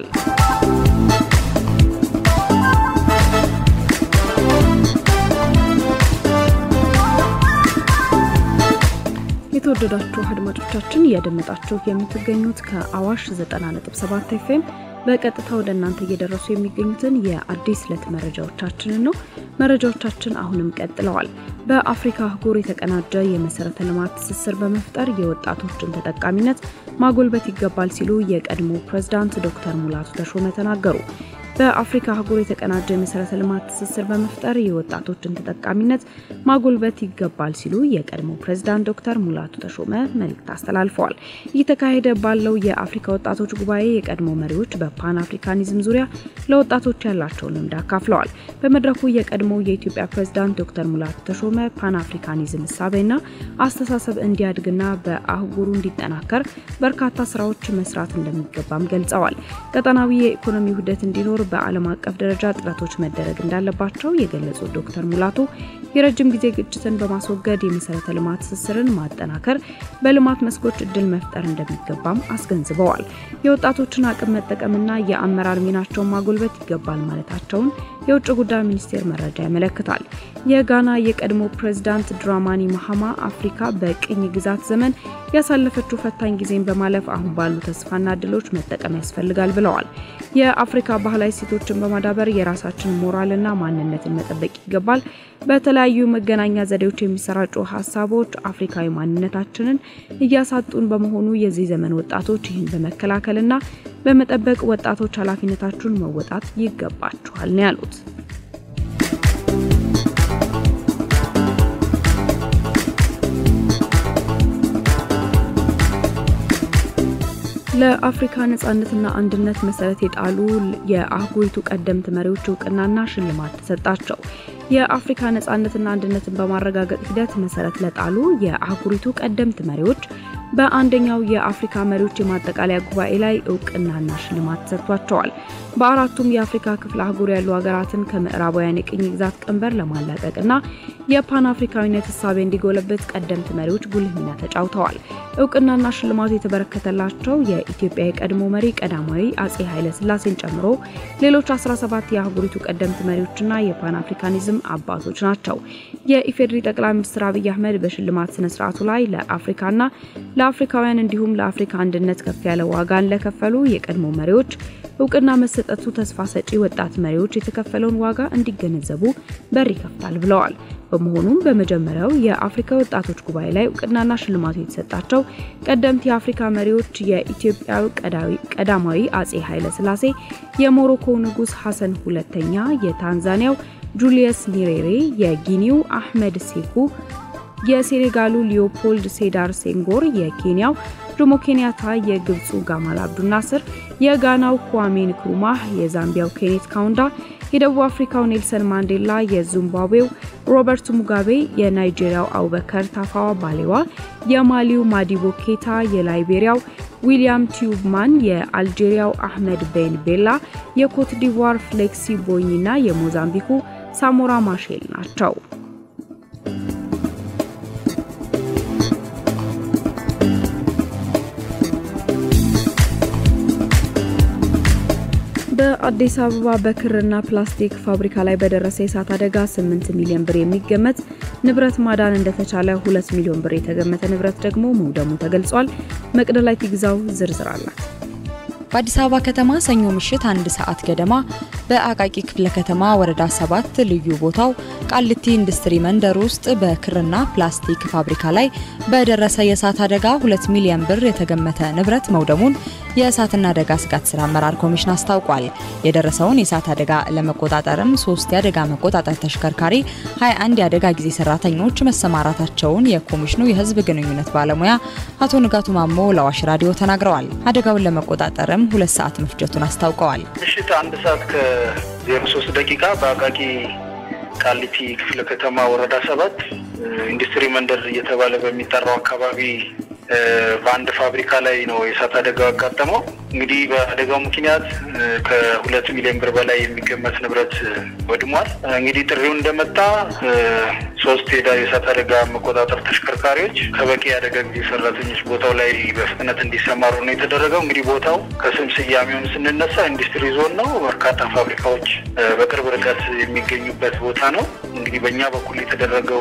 የተወደዳችሁ አድማጮቻችን እያደመጣችሁ የምትገኙት ከአዋሽ 90.7 ኤፍኤም በቀጥታ ወደ እናንተ እየደረሱ የሚገኙትን የአዲስ ዕለት መረጃዎቻችንን ነው። መረጃዎቻችን አሁንም ቀጥለዋል። በአፍሪካ አህጉር የተቀናጀ የመሰረተ ልማት ትስስር በመፍጠር የወጣቶችን ተጠቃሚነት ማጎልበት ይገባል ሲሉ የቀድሞ ፕሬዝዳንት ዶክተር ሙላቱ ተሾመ ተናገሩ። በአፍሪካ አህጉር የተቀናጀ የመሰረተ ልማት ትስስር በመፍጠር የወጣቶችን ተጠቃሚነት ማጎልበት ይገባል ሲሉ የቀድሞ ፕሬዝዳንት ዶክተር ሙላቱ ተሾመ መልእክት አስተላልፈዋል። እየተካሄደ ባለው የአፍሪካ ወጣቶች ጉባኤ የቀድሞ መሪዎች በፓን አፍሪካኒዝም ዙሪያ ለወጣቶች ያላቸውን ልምድ አካፍለዋል። በመድረኩ የቀድሞ የኢትዮጵያ ፕሬዝዳንት ዶክተር ሙላቱ ተሾመ ፓን አፍሪካኒዝም እሳቤና አስተሳሰብ እንዲያድግና በአህጉሩ እንዲጠናከር በርካታ ስራዎች መስራት እንደሚገባም ገልጸዋል። ቀጠናዊ የኢኮኖሚ ውህደት እንዲኖር በዓለም አቀፍ ደረጃ ጥረቶች መደረግ እንዳለባቸው የገለጹት ዶክተር ሙላቱ የረጅም ጊዜ ግጭትን በማስወገድ የመሰረተ ልማት ትስስርን ማጠናከር፣ በልማት መስኮች እድል መፍጠር እንደሚገባም አስገንዝበዋል። የወጣቶችን አቅም መጠቀምና የአመራር ሚናቸውን ማጎልበት ይገባል ማለታቸውን የውጭ ጉዳይ ሚኒስቴር መረጃ ያመለክታል። የጋና የቀድሞ ፕሬዝዳንት ድራማኒ ማሃማ አፍሪካ በቅኝ ግዛት ዘመን ያሳለፈችው ፈታኝ ጊዜን በማለፍ አሁን ባሉ ተስፋና እድሎች መጠቀም ያስፈልጋል ብለዋል። የአፍሪካ ባህላዊ ሴቶችን በማዳበር የራሳችን ሞራልና ማንነትን መጠበቅ ይገባል። በተለያዩ መገናኛ ዘዴዎች የሚሰራጩ ሀሳቦች አፍሪካዊ ማንነታችንን እያሳጡን በመሆኑ የዚህ ዘመን ወጣቶች ይህን በመከላከልና በመጠበቅ ወጣቶች ኃላፊነታችሁን መወጣት ይገባችኋል ነው ያሉት። ለአፍሪካ ነጻነትና አንድነት መሰረት የጣሉ የአህጉሪቱ ቀደምት መሪዎች እውቅናና ሽልማት ተሰጣቸው። የአፍሪካ ነጻነትና አንድነትን በማረጋገጥ ሂደት መሰረት ለጣሉ የአህጉሪቱ ቀደምት መሪዎች በአንደኛው የአፍሪካ መሪዎች የማጠቃለያ ጉባኤ ላይ እውቅናና ሽልማት ተሰጥቷቸዋል። በአራቱም የአፍሪካ ክፍለ አህጉር ያሉ ሀገራትን ከምዕራባውያን የቅኝ ግዛት ቀንበር ለማላቀቅና የፓን አፍሪካዊነት እሳቤ እንዲጎለበት ቀደምት መሪዎች ጉልህ ሚና ተጫውተዋል። እውቅናና ሽልማቱ የተበረከተላቸው የኢትዮጵያ የቀድሞ መሪ ቀዳማዊ አጼ ኃይለ ሥላሴን ጨምሮ ሌሎች 17 የአህጉሪቱ ቀደምት መሪዎችና የፓን አፍሪካኒዝም አባቶች ናቸው። የኢፌዴሪ ጠቅላይ ሚኒስትር አብይ አህመድ በሽልማት ስነ ስርዓቱ ላይ ለአፍሪካና ለአፍሪካውያን እንዲሁም ለአፍሪካ አንድነት ከፍ ያለ ዋጋን ለከፈሉ የቀድሞ መሪዎች እውቅና መሰጠቱ ተስፋ ሰጪ ወጣት መሪዎች የተከፈለውን ዋጋ እንዲገነዘቡ በር ይከፍታል ብለዋል። በመሆኑም በመጀመሪያው የአፍሪካ ወጣቶች ጉባኤ ላይ እውቅናና ሽልማቱ የተሰጣቸው ቀደምት የአፍሪካ መሪዎች የኢትዮጵያው ቀዳማዊ አጼ ኃይለ ሥላሴ፣ የሞሮኮው ንጉሥ ሐሰን ሁለተኛ፣ የታንዛኒያው ጁሊየስ ኒሬሬ፣ የጊኒው አህመድ ሴኩ የሴኔጋሉ ሊዮፖልድ ሴዳር ሴንጎር፣ የኬንያው ጆሞ ኬንያታ፣ የግብፁ ጋማል አብዱ ናስር፣ የጋናው ኩዋሜ ንክሩማህ፣ የዛምቢያው ኬኔት ካውንዳ፣ የደቡብ አፍሪካው ኔልሰን ማንዴላ፣ የዚምባብዌው ሮበርት ሙጋቤ፣ የናይጄሪያው አቡበከር ታፋዋ ባሌዋ፣ የማሊው ማዲቦ ኬታ፣ የላይቤሪያው ዊሊያም ቲዩብማን፣ የአልጄሪያው አህመድ ቤን ቤላ፣ የኮት ዲቯር ፍሌክሲ ቦኝና የሞዛምቢኩ ሳሞራ ማሼል ናቸው። በአዲስ አበባ በክርና ፕላስቲክ ፋብሪካ ላይ በደረሰ የእሳት አደጋ 8 ሚሊዮን ብር የሚገመት ንብረት ማዳን እንደተቻለ 2 ሚሊዮን ብር የተገመተ ንብረት ደግሞ መውደሙ ተገልጿል። መቅደላዊት ይግዛው ዝርዝር አላት። በአዲስ አበባ ከተማ ሰኞ ምሽት አንድ ሰዓት ገደማ በአቃቂ ክፍለ ከተማ ወረዳ ሰባት ልዩ ቦታው ቃሊቲ ኢንዱስትሪ መንደር ውስጥ በክርና ፕላስቲክ ፋብሪካ ላይ በደረሰ የእሳት አደጋ ሁለት ሚሊዮን ብር የተገመተ ንብረት መውደሙን የእሳትና አደጋ ስጋት ስራ አመራር ኮሚሽን አስታውቋል። የደረሰውን የእሳት አደጋ ለመቆጣጠርም ሶስት የአደጋ መቆጣጠር ተሽከርካሪ፣ 21 የአደጋ ጊዜ ሰራተኞች መሰማራታቸውን የኮሚሽኑ የህዝብ ግንኙነት ባለሙያ አቶ ንጋቱ ማሞ ለአዋሽ ራዲዮ ተናግረዋል። አደጋውን ለመቆጣጠርም ሁለት ሰዓት መፍጀቱን አስታውቀዋል። ምሽት አንድ ሰዓት ከዜሮ ሶስት ደቂቃ በአቃቂ ቃሊቲ ክፍለ ከተማ ወረዳ ሰባት ኢንዱስትሪ መንደር እየተባለ በሚጠራው አካባቢ በአንድ ፋብሪካ ላይ ነው የእሳት አደጋው ያጋጠመው። እንግዲህ በአደጋው ምክንያት ከሁለት ሚሊዮን ብር በላይ የሚገመት ንብረት ወድሟል። እንግዲህ ጥሪው እንደመጣ ሶስት የእሳት አደጋ መቆጣጠር ተሽከርካሪዎች ከበቂ የአደጋ ጊዜ ሰራተኞች ቦታው ላይ በፍጥነት እንዲሰማሩ ነው የተደረገው። እንግዲህ ቦታው ከስም ስያሜውን ስንነሳ ኢንዱስትሪ ዞን ነው። በርካታ ፋብሪካዎች በቅርብ ርቀት የሚገኙበት ቦታ ነው። እንግዲህ በእኛ በኩል የተደረገው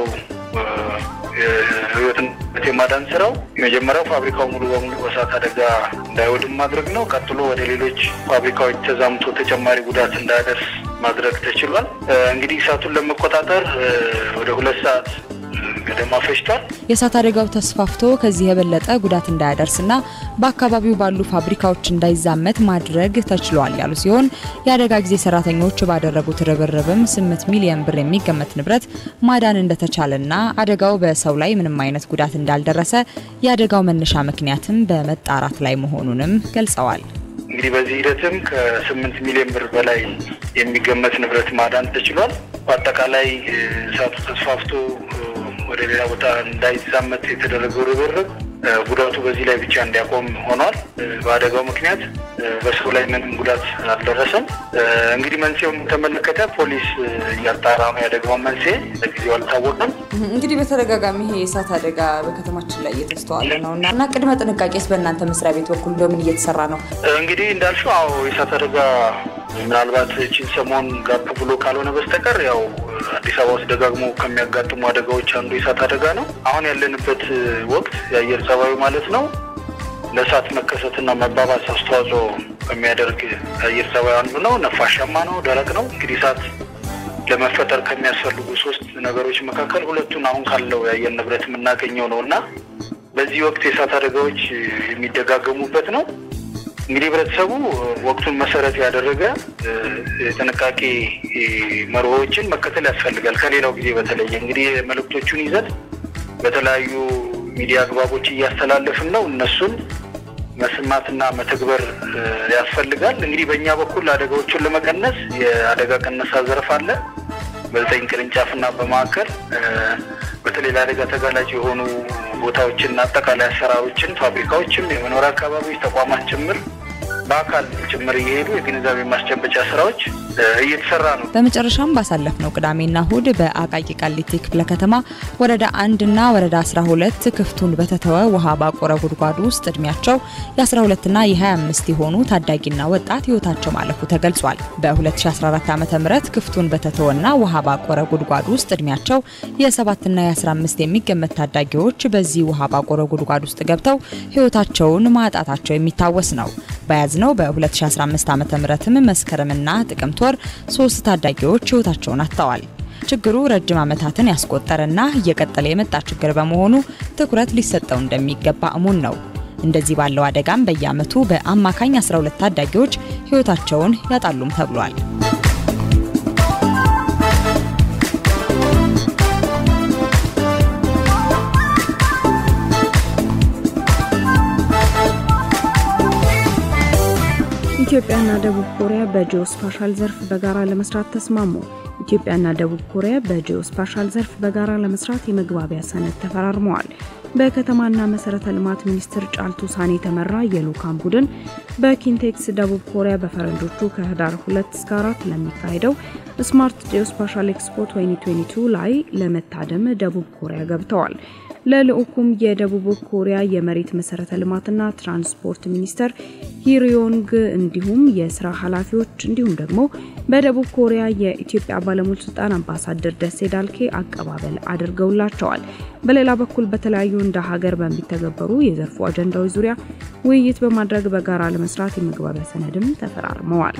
ህይወትን የማዳን ስራው የመጀመሪያው ፋብሪካው ሙሉ በሙሉ በእሳት አደጋ እንዳይወድም ማድረግ ነው። ቀጥሎ ወደ ሌሎች ፋብሪካዎች ተዛምቶ ተጨማሪ ጉዳት እንዳያደርስ ማድረግ ተችሏል። እንግዲህ እሳቱን ለመቆጣጠር ወደ ሁለት ሰዓት ገደማ ፈጅቷል። የእሳት አደጋው ተስፋፍቶ ከዚህ የበለጠ ጉዳት እንዳያደርስና በአካባቢው ባሉ ፋብሪካዎች እንዳይዛመት ማድረግ ተችሏል ያሉ ሲሆን የአደጋ ጊዜ ሰራተኞች ባደረጉት ርብርብም 8 ሚሊዮን ብር የሚገመት ንብረት ማዳን እንደተቻለና አደጋው በሰው ላይ ምንም አይነት ጉዳት እንዳልደረሰ የአደጋው መነሻ ምክንያትም በመጣራት ላይ መሆኑንም ገልጸዋል። እንግዲህ በዚህ ሂደትም ከስምንት ሚሊዮን ብር በላይ የሚገመት ንብረት ማዳን ተችሏል። በአጠቃላይ እሳቱ ተስፋፍቶ ወደ ሌላ ቦታ እንዳይዛመት የተደረገው ርብርብ ጉዳቱ በዚህ ላይ ብቻ እንዲያቆም ሆኗል። በአደጋው ምክንያት በሰው ላይ ምንም ጉዳት አልደረሰም። እንግዲህ መንስኤውን ተመለከተ ፖሊስ እያጣራ ነው። የአደጋውን መንስኤ ለጊዜው አልታወቀም። እንግዲህ በተደጋጋሚ ይሄ የእሳት አደጋ በከተማችን ላይ እየተስተዋለ ነው እና እና ቅድመ ጥንቃቄስ በእናንተ መስሪያ ቤት በኩል እንደምን እየተሰራ ነው? እንግዲህ እንዳልሽው አዎ የእሳት አደጋ ምናልባት ቺን ሰሞን ጋፕ ብሎ ካልሆነ በስተቀር ያው አዲስ አበባ ውስጥ ደጋግሞ ከሚያጋጥሙ አደጋዎች አንዱ የእሳት አደጋ ነው። አሁን ያለንበት ወቅት የአየር ጸባዩ ማለት ነው ለእሳት መከሰትና መባባስ አስተዋጽኦ ከሚያደርግ የአየር ጸባዩ አንዱ ነው። ነፋሻማ ነው፣ ደረቅ ነው። እንግዲህ እሳት ለመፈጠር ከሚያስፈልጉ ሶስት ነገሮች መካከል ሁለቱን አሁን ካለው የአየር ንብረት የምናገኘው ነው እና በዚህ ወቅት የእሳት አደጋዎች የሚደጋገሙበት ነው። እንግዲህ ህብረተሰቡ ወቅቱን መሰረት ያደረገ የጥንቃቄ መርሆዎችን መከተል ያስፈልጋል። ከሌላው ጊዜ በተለየ እንግዲህ መልእክቶቹን ይዘት በተለያዩ ሚዲያ አግባቦች እያስተላለፍን ነው። እነሱን መስማትና መተግበር ያስፈልጋል። እንግዲህ በእኛ በኩል አደጋዎችን ለመቀነስ የአደጋ ቅነሳ ዘርፍ አለ በዘጠኝ ቅርንጫፍና በማዕከል በተለይ ለአደጋ ተጋላጭ የሆኑ ቦታዎችና አጠቃላይ አሰራሮችን ፋብሪካዎችም፣ የመኖሪያ አካባቢዎች፣ ተቋማት ጭምር በአካል ጭምር እየሄዱ የግንዛቤ ማስጨበጫ ስራዎች እየተሰራ ነው። በመጨረሻም ባሳለፍነው ቅዳሜና እሁድ በአቃቂ ቃሊቲ ክፍለ ከተማ ወረዳ አንድ እና ወረዳ 12 ክፍቱን በተተወ ውሃ ባቆረ ጉድጓድ ውስጥ እድሜያቸው የ12ና የ25 የሆኑ ታዳጊና ወጣት ህይወታቸው ማለፉ ተገልጿል። በ2014 ዓ ም ክፍቱን በተተወና ውሃ ባቆረ ጉድጓድ ውስጥ እድሜያቸው የ7ና የ15 የሚገመት ታዳጊዎች በዚህ ውሃ ባቆረ ጉድጓድ ውስጥ ገብተው ህይወታቸውን ማጣታቸው የሚታወስ ነው። በያዝነው በ2015 ዓ ም መስከረምና ጥቅምት ወር ሶስት ታዳጊዎች ህይወታቸውን አጥተዋል። ችግሩ ረጅም ዓመታትን ያስቆጠረና እየቀጠለ የመጣ ችግር በመሆኑ ትኩረት ሊሰጠው እንደሚገባ እሙን ነው። እንደዚህ ባለው አደጋም በየዓመቱ በአማካኝ 12 ታዳጊዎች ህይወታቸውን ያጣሉም ተብሏል። ኢትዮጵያና ደቡብ ኮሪያ በጂኦስፓሻል ዘርፍ በጋራ ለመስራት ተስማሙ። ኢትዮጵያና ደቡብ ኮሪያ በጂኦስፓሻል ዘርፍ በጋራ ለመስራት የመግባቢያ ሰነድ ተፈራርመዋል። በከተማና መሰረተ ልማት ሚኒስትር ጫልቱ ሳኔ የተመራ የልዑካን ቡድን በኪንቴክስ ደቡብ ኮሪያ በፈረንጆቹ ከህዳር 2 እስከ 4 ለሚካሄደው ስማርት ጂኦስፓሻል ኤክስፖ 2022 ላይ ለመታደም ደቡብ ኮሪያ ገብተዋል። ለልዑኩም የደቡብ ኮሪያ የመሬት መሰረተ ልማትና ትራንስፖርት ሚኒስተር ሂሪዮንግ እንዲሁም የስራ ኃላፊዎች እንዲሁም ደግሞ በደቡብ ኮሪያ የኢትዮጵያ ባለሙሉ ስልጣን አምባሳደር ደሴ ዳልኬ አቀባበል አድርገውላቸዋል። በሌላ በኩል በተለያዩ እንደ ሀገር በሚተገበሩ የዘርፉ አጀንዳዎች ዙሪያ ውይይት በማድረግ በጋራ ለመስራት የመግባቢያ ሰነድም ተፈራርመዋል።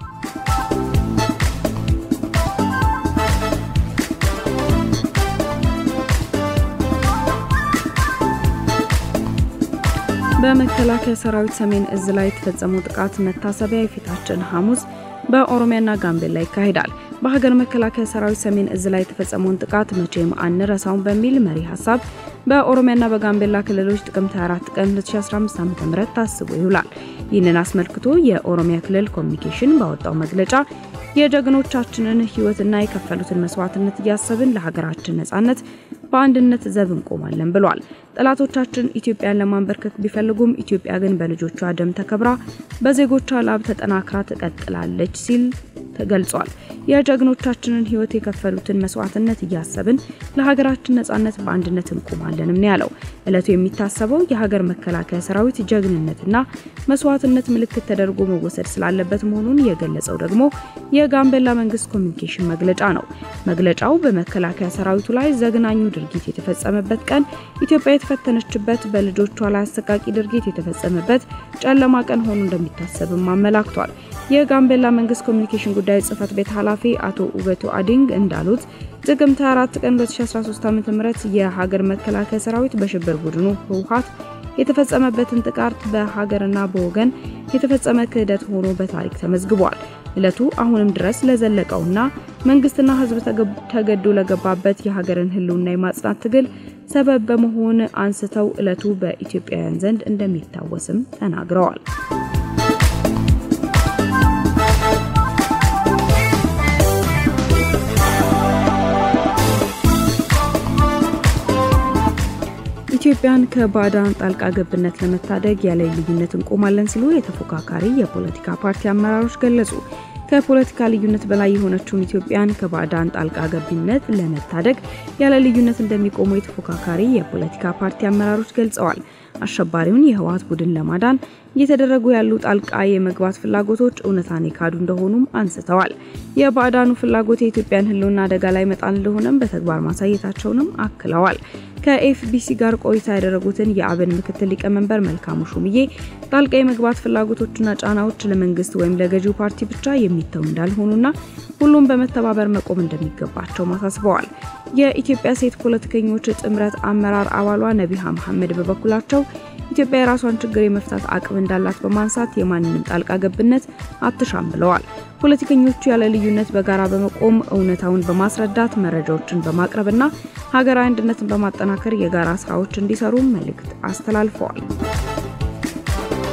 በመከላከያ ሰራዊት ሰሜን እዝ ላይ የተፈጸመው ጥቃት መታሰቢያ የፊታችን ሐሙስ በኦሮሚያና ጋምቤላ ይካሄዳል። በሀገር መከላከያ ሰራዊት ሰሜን እዝ ላይ የተፈጸመውን ጥቃት መቼም አንረሳውን በሚል መሪ ሀሳብ በኦሮሚያና በጋምቤላ ክልሎች ጥቅምት 24 ቀን 2015 ዓ.ም ታስቦ ይውላል። ይህንን አስመልክቶ የኦሮሚያ ክልል ኮሚኒኬሽን ባወጣው መግለጫ የጀግኖቻችንን ሕይወትና የከፈሉትን መስዋዕትነት እያሰብን ለሀገራችን ነጻነት በአንድነት ዘብ እንቆማለን ብሏል። ጠላቶቻችን ኢትዮጵያን ለማንበርከክ ቢፈልጉም ኢትዮጵያ ግን በልጆቿ ደም ተከብራ በዜጎቿ ላብ ተጠናክራ ትቀጥላለች ሲል ተገልጿል። የጀግኖቻችንን ሕይወት የከፈሉትን መስዋዕትነት እያሰብን ለሀገራችን ነጻነት በአንድነት እንቆማለንም ነው ያለው። እለቱ የሚታሰበው የሀገር መከላከያ ሰራዊት ጀግንነትና መስዋዕትነት ምልክት ተደርጎ መወሰድ ስላለበት መሆኑን የገለጸው ደግሞ የጋምቤላ መንግስት ኮሚኒኬሽን መግለጫ ነው። መግለጫው በመከላከያ ሰራዊቱ ላይ ዘግናኙ ድርጊት የተፈጸመበት ቀን ኢትዮጵያ የተፈተነችበት፣ በልጆቿ ላይ አሰቃቂ ድርጊት የተፈጸመበት ጨለማ ቀን ሆኖ እንደሚታሰብም አመላክቷል። የጋምቤላ መንግስት ኮሚኒኬሽን ጉዳዮች ጽህፈት ቤት ኃላፊ አቶ ኡበቱ አዲንግ እንዳሉት ጥቅምት 24 ቀን 2013 ዓ.ም የሀገር መከላከያ ሰራዊት በሽብር ቡድኑ ህወሓት የተፈጸመበትን ጥቃት በሀገርና በወገን የተፈጸመ ክህደት ሆኖ በታሪክ ተመዝግቧል። እለቱ አሁንም ድረስ ለዘለቀውና መንግስትና ህዝብ ተገዶ ለገባበት የሀገርን ህልውና የማጽናት ትግል ሰበብ በመሆን አንስተው እለቱ በኢትዮጵያውያን ዘንድ እንደሚታወስም ተናግረዋል። ኢትዮጵያን ከባዕዳን ጣልቃ ገብነት ለመታደግ ያለ ልዩነት እንቆማለን ሲሉ የተፎካካሪ የፖለቲካ ፓርቲ አመራሮች ገለጹ። ከፖለቲካ ልዩነት በላይ የሆነችውን ኢትዮጵያን ከባዕዳን ጣልቃ ገብነት ለመታደግ ያለ ልዩነት እንደሚቆሙ የተፎካካሪ የፖለቲካ ፓርቲ አመራሮች ገልጸዋል። አሸባሪውን የህወሓት ቡድን ለማዳን እየተደረጉ ያሉ ጣልቃ የመግባት ፍላጎቶች እውነታን የካዱ እንደሆኑም አንስተዋል። የባዕዳኑ ፍላጎት የኢትዮጵያን ህልውና አደጋ ላይ መጣል እንደሆነም በተግባር ማሳየታቸውንም አክለዋል። ከኤፍቢሲ ጋር ቆይታ ያደረጉትን የአብን ምክትል ሊቀመንበር መልካሙ ሹምዬ ጣልቃ የመግባት ፍላጎቶችና ጫናዎች ለመንግስት ወይም ለገዢው ፓርቲ ብቻ የሚተው እንዳልሆኑና ሁሉም በመተባበር መቆም እንደሚገባቸው አሳስበዋል። የኢትዮጵያ ሴት ፖለቲከኞች ጥምረት አመራር አባሏ ነቢሃ መሐመድ በበኩላቸው ኢትዮጵያ የራሷን ችግር የመፍታት አቅም እንዳላት በማንሳት የማንንም ጣልቃ ገብነት አትሻም ብለዋል። ፖለቲከኞቹ ያለ ልዩነት በጋራ በመቆም እውነታውን በማስረዳት መረጃዎችን በማቅረብና ሀገራዊ አንድነትን በማጠናከር የጋራ ስራዎች እንዲሰሩ መልእክት አስተላልፈዋል።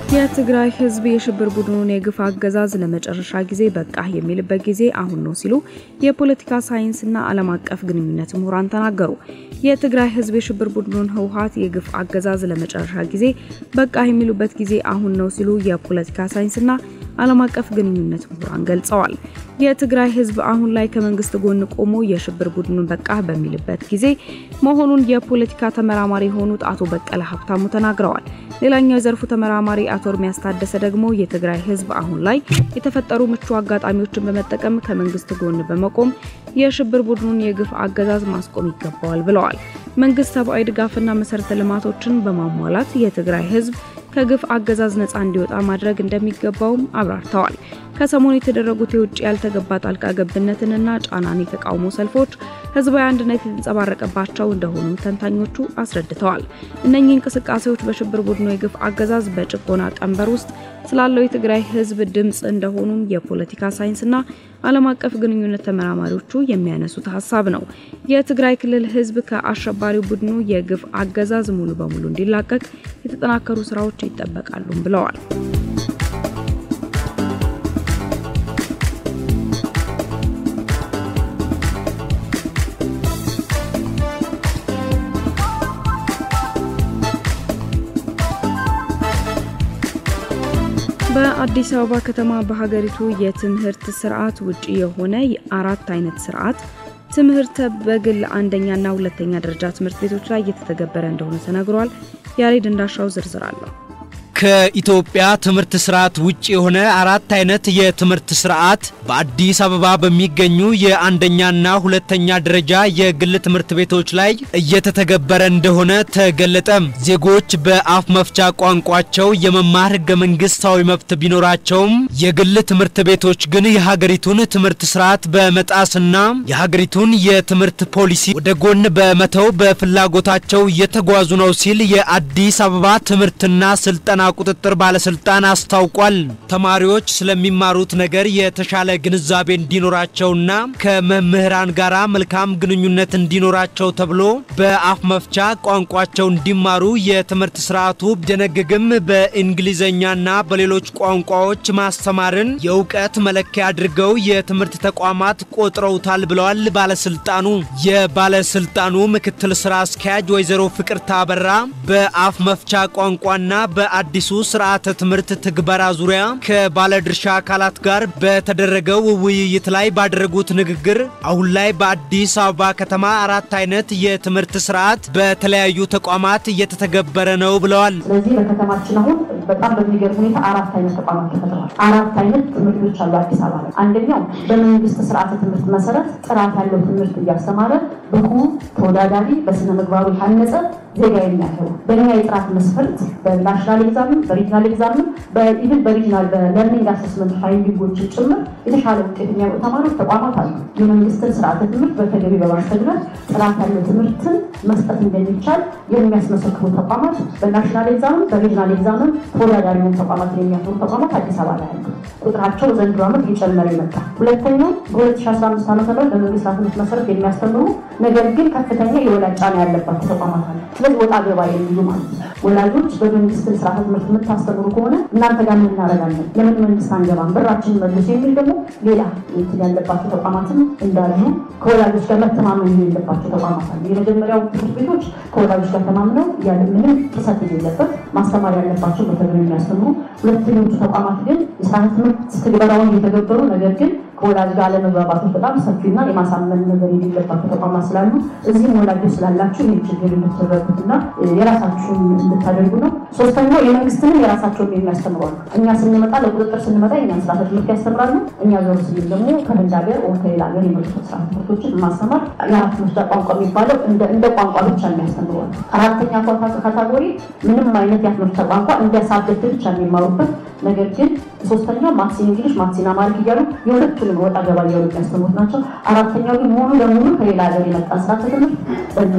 የትግራይ ህዝብ የሽብር ቡድኑን የግፍ አገዛዝ ለመጨረሻ ጊዜ በቃ የሚልበት ጊዜ አሁን ነው ሲሉ የፖለቲካ ሳይንስና ዓለም አቀፍ ግንኙነት ምሁራን ተናገሩ። የትግራይ ህዝብ የሽብር ቡድኑን ህወሓት የግፍ አገዛዝ ለመጨረሻ ጊዜ በቃ የሚሉበት ጊዜ አሁን ነው ሲሉ የፖለቲካ ሳይንስና ዓለም አቀፍ ግንኙነት ምሁራን ገልጸዋል። የትግራይ ህዝብ አሁን ላይ ከመንግስት ጎን ቆሞ የሽብር ቡድኑን በቃ በሚልበት ጊዜ መሆኑን የፖለቲካ ተመራማሪ የሆኑት አቶ በቀለ ሀብታሙ ተናግረዋል። ሌላኛው የዘርፉ ተመራማሪ አቶ እርሚያስ ታደሰ ደግሞ የትግራይ ህዝብ አሁን ላይ የተፈጠሩ ምቹ አጋጣሚዎችን በመጠቀም ከመንግስት ጎን በመቆም የሽብር ቡድኑን የግፍ አገዛዝ ማስቆም ይገባዋል ብለዋል። መንግስት ሰብአዊ ድጋፍና መሰረተ ልማቶችን በማሟላት የትግራይ ህዝብ ከግፍ አገዛዝ ነፃ እንዲወጣ ማድረግ እንደሚገባውም አብራርተዋል። ከሰሞኑ የተደረጉት የውጭ ያልተገባ ጣልቃ ገብነትንና ጫናን የተቃውሞ ሰልፎች ህዝባዊ አንድነት የተንጸባረቀባቸው እንደሆኑም ተንታኞቹ አስረድተዋል። እነኚህ እንቅስቃሴዎች በሽብር ቡድኑ የግፍ አገዛዝ በጭቆና ቀንበር ውስጥ ስላለው የትግራይ ህዝብ ድምፅ እንደሆኑም የፖለቲካ ሳይንስና ዓለም አቀፍ ግንኙነት ተመራማሪዎቹ የሚያነሱት ሀሳብ ነው። የትግራይ ክልል ህዝብ ከአሸባሪው ቡድኑ የግፍ አገዛዝ ሙሉ በሙሉ እንዲላቀቅ የተጠናከሩ ስራዎች ይጠበቃሉም ብለዋል። በአዲስ አበባ ከተማ በሀገሪቱ የትምህርት ስርዓት ውጪ የሆነ የአራት አይነት ስርዓት ትምህርት በግል አንደኛና ሁለተኛ ደረጃ ትምህርት ቤቶች ላይ እየተተገበረ እንደሆነ ተነግሯል። ያሬድ እንዳሻው ዝርዝር አለው። ከኢትዮጵያ ትምህርት ስርዓት ውጭ የሆነ አራት አይነት የትምህርት ስርዓት በአዲስ አበባ በሚገኙ የአንደኛና ሁለተኛ ደረጃ የግል ትምህርት ቤቶች ላይ እየተተገበረ እንደሆነ ተገለጠ። ዜጎች በአፍ መፍቻ ቋንቋቸው የመማር ህገ መንግስታዊ መብት ቢኖራቸውም የግል ትምህርት ቤቶች ግን የሀገሪቱን ትምህርት ስርዓት በመጣስና የሀገሪቱን የትምህርት ፖሊሲ ወደ ጎን በመተው በፍላጎታቸው እየተጓዙ ነው ሲል የአዲስ አበባ ትምህርትና ስልጠና ቁጥጥር ባለስልጣን አስታውቋል። ተማሪዎች ስለሚማሩት ነገር የተሻለ ግንዛቤ እንዲኖራቸውና ከመምህራን ጋር መልካም ግንኙነት እንዲኖራቸው ተብሎ በአፍ መፍቻ ቋንቋቸው እንዲማሩ የትምህርት ስርዓቱ ቢደነግግም በእንግሊዝኛና በሌሎች ቋንቋዎች ማስተማርን የእውቀት መለኪያ አድርገው የትምህርት ተቋማት ቆጥረውታል ብለዋል ባለስልጣኑ። የባለስልጣኑ ምክትል ስራ አስኪያጅ ወይዘሮ ፍቅርታ አበራ በአፍ መፍቻ ቋንቋና በአዲሱ ስርዓተ ትምህርት ትግበራ ዙሪያ ከባለድርሻ አካላት ጋር በተደረገው ውይይት ላይ ባደረጉት ንግግር አሁን ላይ በአዲስ አበባ ከተማ አራት አይነት የትምህርት ስርዓት በተለያዩ ተቋማት እየተተገበረ ነው ብለዋል። ስለዚህ በከተማችን አሁን በጣም በሚገርም ሁኔታ አራት አይነት ተቋማት ተፈጥረዋል። አራት አይነት ትምህርት ቤቶች አሉ አዲስ አበባ ላይ። አንደኛው በመንግስት ስርዓተ ትምህርት መሰረት ጥራት ያለው ትምህርት እያስተማረ ብቁ ተወዳዳሪ፣ በስነ ምግባሩ የታነጸ ዜጋ የሚያፈሩ በእኛ የጥራት መስፈርት በናሽናል ኤግዛምን በሪጅናል ኤግዛምን በኢቭን በሪጅናል በለርኒንግ አሰስመንት ፋይንዲንጎችን ጭምር የተሻለ ውጤት የሚያመጡ ተማሪዎች ተቋማት አሉ። የመንግስትን ስርዓተ ትምህርት በተገቢ በማስተግበር ጥራት ያለው ትምህርትን መስጠት እንደሚቻል የሚያስመሰክሩ ተቋማት በናሽናል ኤግዛምን በሪጅናል ኤግዛምን ተወዳዳሪ የሆኑ ተቋማትን የሚያፈሩ ተቋማት አዲስ አበባ ላይ አሉ። ቁጥራቸው ዘንድሮ ዓመት እየጨመረ ይመጣ። ሁለተኛው በ2015 ዓ ም በመንግስት ትምህርት መሰረት የሚያስተምሩ ነገር ግን ከፍተኛ የወላጅ ጫና ያለባቸው ተቋማት አሉ። ስለዚህ ወጣ ገባ የሚሉ ማለት ነው። ወላጆች በመንግስት ስርዓተ ትምህርት የምታስተምሩ ከሆነ እናንተ ጋር ምን እናደርጋለን? ለምን መንግስት አንገባም? ብራችን መልሱ የሚል ደግሞ ሌላ እንትን ያለባቸው ተቋማትም እንዳሉ ከወላጆች ጋር መተማመን የሌለባቸው ተቋማት አሉ። የመጀመሪያው ትምህርት ቤቶች ከወላጆች ጋር ተማምነው ያለ ምንም ጥሰት የሌለበት ማስተማር ያለባቸው በተግባር የሚያስተምሩ፣ ሁለተኞቹ ተቋማት ግን የስርዓተ ትምህርት ትግበራውን እየተገበሩ ነገር ግን ከወላጅ ጋር አለመግባባቶች በጣም ሰፊና የማሳመን ነገር የሌለባቸው ተቋማት ስላሉ እዚህም ወላጆች ስላላችሁ ይህ ችግር እንድትረዱትና የራሳችሁን እንድታደርጉ ነው። ሶስተኛው የመንግስትንም የራሳቸውን የሚያስተምሩ አሉ። እኛ ስንመጣ ለቁጥጥር ስንመጣ የኛን ስርዓተ ትምህርት ያስተምራሉ። እኛ ዞር ስንል ደግሞ ከህንድ ሀገር ወ ከሌላ ሀገር የመጡ ስርዓተ ትምህርቶችን ማስተማር የአራት መስጫ ቋንቋ የሚባለው እንደ ቋንቋ ብቻ የሚያስተምሩ አሉ። አራተኛ ካታጎሪ ምንም አይነት የአፍ መፍቻ ቋንቋ እንደ ሳብጀክት ብቻ የሚማሩበት ነገር ግን ሶስተኛው ማትሲን እንግሊሽ ማትሲን አማሪክ እያሉ የሁለቱንም ወጣ ገባ እያሉ የሚያስተምሩት ናቸው። አራተኛው ግን ሙሉ ለሙሉ ከሌላ ሀገር የመጣ ስርዓተ ትምህርት በእኛ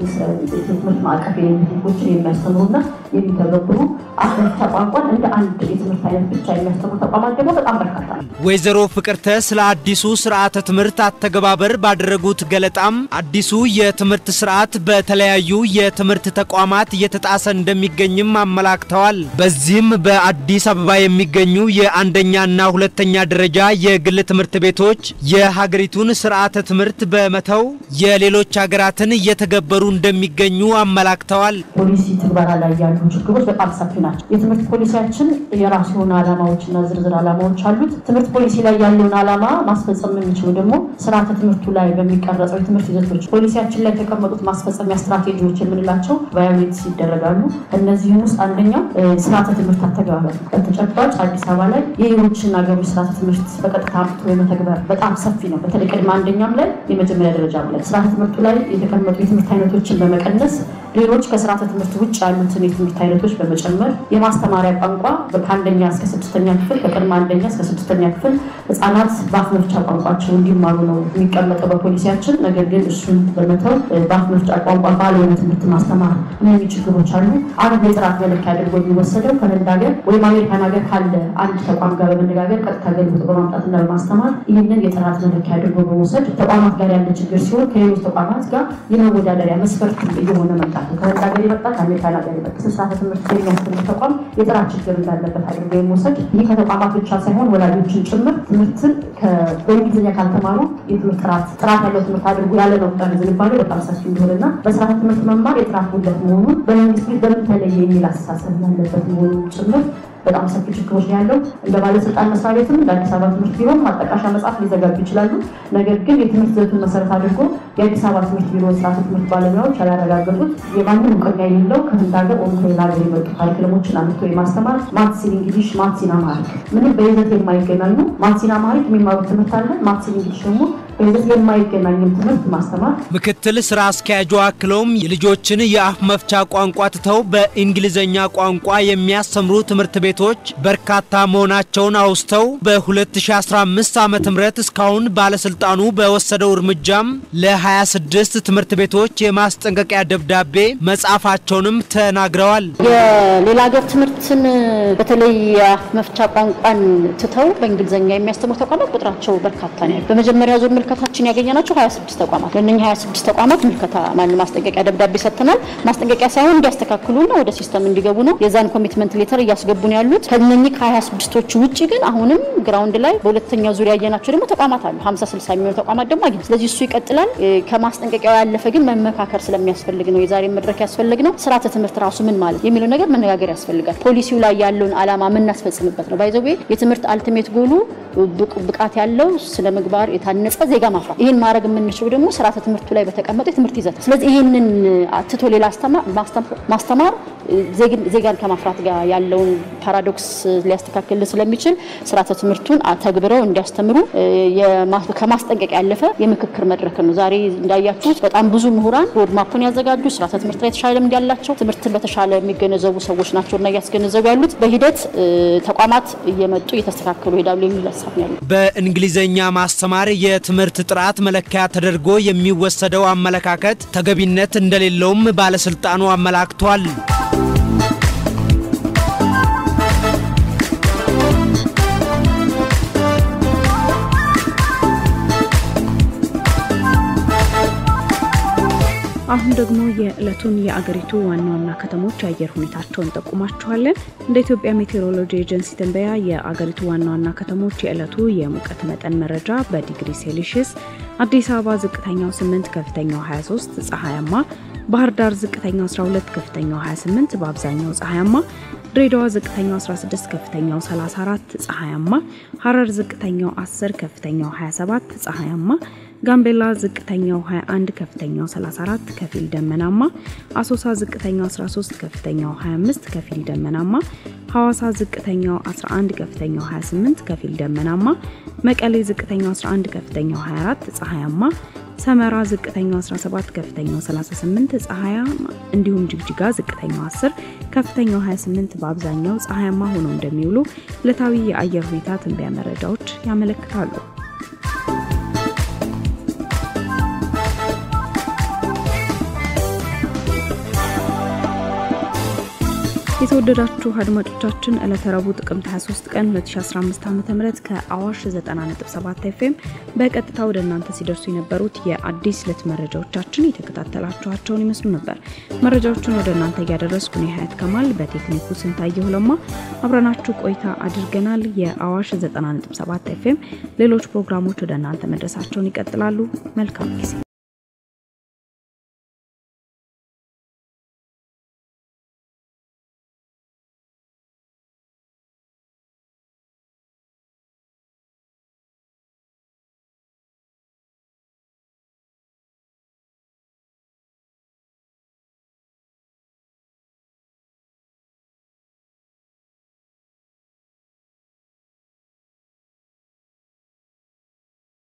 የትምህርት ማዕቀፍ ህጎችን የሚያስተምሩና የሚተገብሩ አፍ መፍቻ ቋንቋን እንደ አንድ የትምህርት አይነት ብቻ የሚያስተምሩ ተቋማት ደግሞ በጣም በርካታ ነው። ወይዘሮ ፍቅርተ ስለ አዲሱ ስርዓተ ትምህርት አተገባበር ባደረጉት ገለጣም አዲሱ የትምህርት ስርዓት በተለያዩ የትምህርት ተቋማት እየተጣሰ እንደሚገኝም አመላክተዋል። በዚህም በአዲስ አበባ የሚገኙ የአንደኛና ሁለተኛ ደረጃ የግል ትምህርት ቤቶች የሀገሪቱን ስርዓተ ትምህርት በመተው የሌሎች ሀገራትን እየተገበሩ እንደሚገኙ አመላክተዋል። ፖሊሲ ትግበራ ላይ ያሉ ችግሮች በጣም ሰፊ ናቸው። የትምህርት ፖሊሲያችን የራሱ የሆነ ዓላማዎችና ዝርዝር ዓላማዎች አሉት። ትምህርት ፖሊሲ ላይ ያለውን ዓላማ ማስፈጸም የምንችለው ደግሞ ስርዓተ ትምህርቱ ላይ በሚቀረጸው የትምህርት ይዘቶች ፖሊሲያችን ላይ የተቀመጡት ማስፈጸሚያ ስትራቴጂዎች የምንላቸው ቫዮሌት ይደረጋሉ። እነዚህም ውስጥ አንደኛው ስርዓተ ትምህርት አተገባበር ነው። በተጨባጭ አዲስ አበባ ላይ የሌሎችን ሀገሮች ስርዓተ ትምህርት በቀጥታ አምጥቶ የመተግበር በጣም ሰፊ ነው። በተለይ ቅድመ አንደኛም ላይ የመጀመሪያ ደረጃ ላይ ስርዓተ ትምህርቱ ላይ የተቀመጡ የትምህርት አይነቶችን በመቀነስ ሌሎች ከስርዓተ ትምህርት ውጭ ያሉትን የትምህርት አይነቶች በመጨመር የማስተማሪያ ቋንቋ ከአንደኛ እስከ ስድስተኛ ክፍል ከቅድመ አንደኛ እስከ ስድስተኛ ክፍል ህጻናት በአፍ መፍቻ ቋንቋቸው እንዲማሩ ነው የሚቀመጠው በፖሊሲያችን። ነገር ግን እሱን በመተው በአፍ መፍቻ ቋንቋ ባልሆነ ትምህርት ማስተማር እነዚህ ችግሮች አሉ። አንድ የጥራት መለኪያ አድርጎ የሚወሰደው ከህንድ ሀገር ወይም አሜሪካን ሀገር ካለ አንድ ተቋም ጋር በመነጋገር ቀጥታ ገልብጦ በማምጣትና በማስተማር ይህንን የጥራት መለኪያ አድርጎ በመውሰድ ተቋማት ጋር ያለ ችግር ሲሆን ከሌሎች ተቋማት ጋር የመወዳደሪያ መስፈርት እየሆነ መምጣት ነው። ከህንድ ሀገር የመጣ ከአሜሪካን ሀገር የመጣ ስርዓተ ትምህርት የሚያስተምር ተቋም የጥራት ችግር እንዳለበት አድርጎ የመውሰድ ይህ ከተቋማት ብቻ ሳይሆን ወላጆችን ጭምር ትምህርትን በእንግሊዝኛ ካልተማሩ የትምህርት ጥራት ጥራት ያለው ትምህርት አድርጎ ያለ መቁጠር ዝንባሌ በጣም ሰፊ እንደሆነና በስርዓተ ትምህርት መማር የጥራት ጉድለት መሆኑን በመንግስት ቤት በምን ተለየ የሚል አስተሳሰብ ያለበት መሆኑን ጭምር በጣም ሰፊ ችግሮች ነው ያለው። እንደ ባለስልጣን መስሪያ ቤትም እንደ አዲስ አበባ ትምህርት ቢሮ ማጣቃሻ መጽሐፍ ሊዘጋጁ ይችላሉ። ነገር ግን የትምህርት ዘቱን መሰረት አድርጎ የአዲስ አበባ ትምህርት ቢሮ ስርዓተ ትምህርት ባለሙያዎች ያላረጋገጡት የማንም እውቅና የሌለው ከህንድ ሀገር ወይም ከሌላ ሀገር የመጡ ካሪክለሞችን አምጥቶ የማስተማር ማትሲን እንግሊሽ፣ ማትሲን አማሪክ ምንም በይዘት የማይገናኙ ማትሲን አማሪክ የሚማሩት ትምህርት አለ። ማትሲን እንግሊሽ ደግሞ በይዘት የማይገናኝም ትምህርት ማስተማር ምክትል ስራ አስኪያጁ አክለውም የልጆችን የአፍ መፍቻ ቋንቋ ትተው በእንግሊዝኛ ቋንቋ የሚያስተምሩ ትምህርት ቤቶች በርካታ መሆናቸውን አውስተው በ2015 ዓ ም እስካሁን ባለስልጣኑ በወሰደው እርምጃም ለ26 ትምህርት ቤቶች የማስጠንቀቂያ ደብዳቤ መጻፋቸውንም ተናግረዋል። የሌላ ሀገር ትምህርትን በተለይ የአፍ መፍቻ ቋንቋን ትተው በእንግሊዝኛ የሚያስተምሩ ተቋማት ቁጥራቸው በርካታ ነው። በመጀመሪያ ዙር ምልከታችን ያገኘናቸው 26 ተቋማት ለእነኛ 26 ተቋማት ምልከታ ማን ማስጠንቀቂያ ደብዳቤ ሰጥተናል። ማስጠንቀቂያ ሳይሆን እንዲያስተካክሉና ወደ ሲስተም እንዲገቡ ነው። የዛን ኮሚትመንት ሌተር እያስገቡ ነው ያሉት። ከነኚህ ከ26ቶቹ ውጭ ግን አሁንም ግራውንድ ላይ በሁለተኛው ዙሪያ ያየናቸው ደግሞ ተቋማት አሉ። 50 60 የሚሆኑ ተቋማት ደግሞ አግኝ። ስለዚህ እሱ ይቀጥላል። ከማስጠንቀቂያው ያለፈ ግን መመካከር ስለሚያስፈልግ ነው የዛሬ መድረክ ያስፈልግ ነው። ስርዓተ ትምህርት ራሱ ምን ማለት የሚለው ነገር መነጋገር ያስፈልጋል። ፖሊሲው ላይ ያለውን አላማ የምናስፈጽምበት ነው። ባይዘዌ የትምህርት አልቲሜት ጎሉ ብቃት ያለው ስነ ምግባር የታነጸ ዜጋ ማፍራት። ይህን ማድረግ የምንችለው ደግሞ ስርዓተ ትምህርቱ ላይ በተቀመጠ የትምህርት ይዘት። ስለዚህ ይህንን አትቶ ሌላ ማስተማር ዜጋን ከማፍራት ጋር ያለውን ፓራዶክስ ሊያስተካክል ስለሚችል ስርዓተ ትምህርቱን ተግብረው እንዲያስተምሩ ከማስጠንቀቅ ያለፈ የምክክር መድረክ ነው። ዛሬ እንዳያችሁት በጣም ብዙ ምሁራን ሮድማፑን ያዘጋጁ ስርዓተ ትምህርት ላይ የተሻለ ልምድ ያላቸው ትምህርትን በተሻለ የሚገነዘቡ ሰዎች ናቸውና እያስገነዘቡ ያሉት በሂደት ተቋማት እየመጡ እየተስተካከሉ ይሄዳሉ የሚል ሀሳብ ነው ያለው። በእንግሊዝኛ ማስተማር የትምህርት ጥራት መለኪያ ተደርጎ የሚወሰደው አመለካከት ተገቢነት እንደሌለውም ባለስልጣኑ አመላክቷል። አሁን ደግሞ የዕለቱን የአገሪቱ ዋና ዋና ከተሞች የአየር ሁኔታቸውን ጠቁማችኋለን። እንደ ኢትዮጵያ ሜቴሮሎጂ ኤጀንሲ ትንበያ የአገሪቱ ዋና ዋና ከተሞች የዕለቱ የሙቀት መጠን መረጃ በዲግሪ ሴልሺየስ አዲስ አበባ ዝቅተኛው 8 ከፍተኛው 23 ፀሐያማ፣ ባህር ዳር ዝቅተኛው 12 ከፍተኛው 28 በአብዛኛው ፀሐያማ፣ ድሬዳዋ ዝቅተኛው 16 ከፍተኛው 34 ፀሐያማ፣ ሐረር ዝቅተኛው 10 ከፍተኛው 27 ፀሐያማ ጋምቤላ ዝቅተኛው 21 ከፍተኛው 34 ከፊል ደመናማ፣ አሶሳ ዝቅተኛው 13 ከፍተኛው 25 ከፊል ደመናማ፣ ሐዋሳ ዝቅተኛው 11 ከፍተኛው 28 ከፊል ደመናማ፣ መቀሌ ዝቅተኛው 11 ከፍተኛው 24 ፀሐያማ፣ ሰመራ ዝቅተኛው 17 ከፍተኛው 38 ፀሐያማ እንዲሁም ጅግጅጋ ዝቅተኛው 10 ከፍተኛው 28 በአብዛኛው ፀሐያማ ሆነው እንደሚውሉ ዕለታዊ የአየር ሁኔታ ትንበያ መረጃዎች ያመለክታሉ። የተወደዳችሁ አድማጮቻችን ዕለተ ረቡዕ ጥቅምት 23 ቀን 2015 ዓ.ም ከአዋሽ 90.7 ኤፍኤም በቀጥታ ወደ እናንተ ሲደርሱ የነበሩት የአዲስ ዕለት መረጃዎቻችን የተከታተላችኋቸውን ይመስሉ ነበር። መረጃዎቹን ወደ እናንተ እያደረስኩ ነው ሀያት ከማል፣ በቴክኒኩ ስንታየሁ ለማ አብረናችሁ ቆይታ አድርገናል። የአዋሽ 90.7 ኤፍኤም ሌሎች ፕሮግራሞች ወደ እናንተ መድረሳቸውን ይቀጥላሉ። መልካም ጊዜ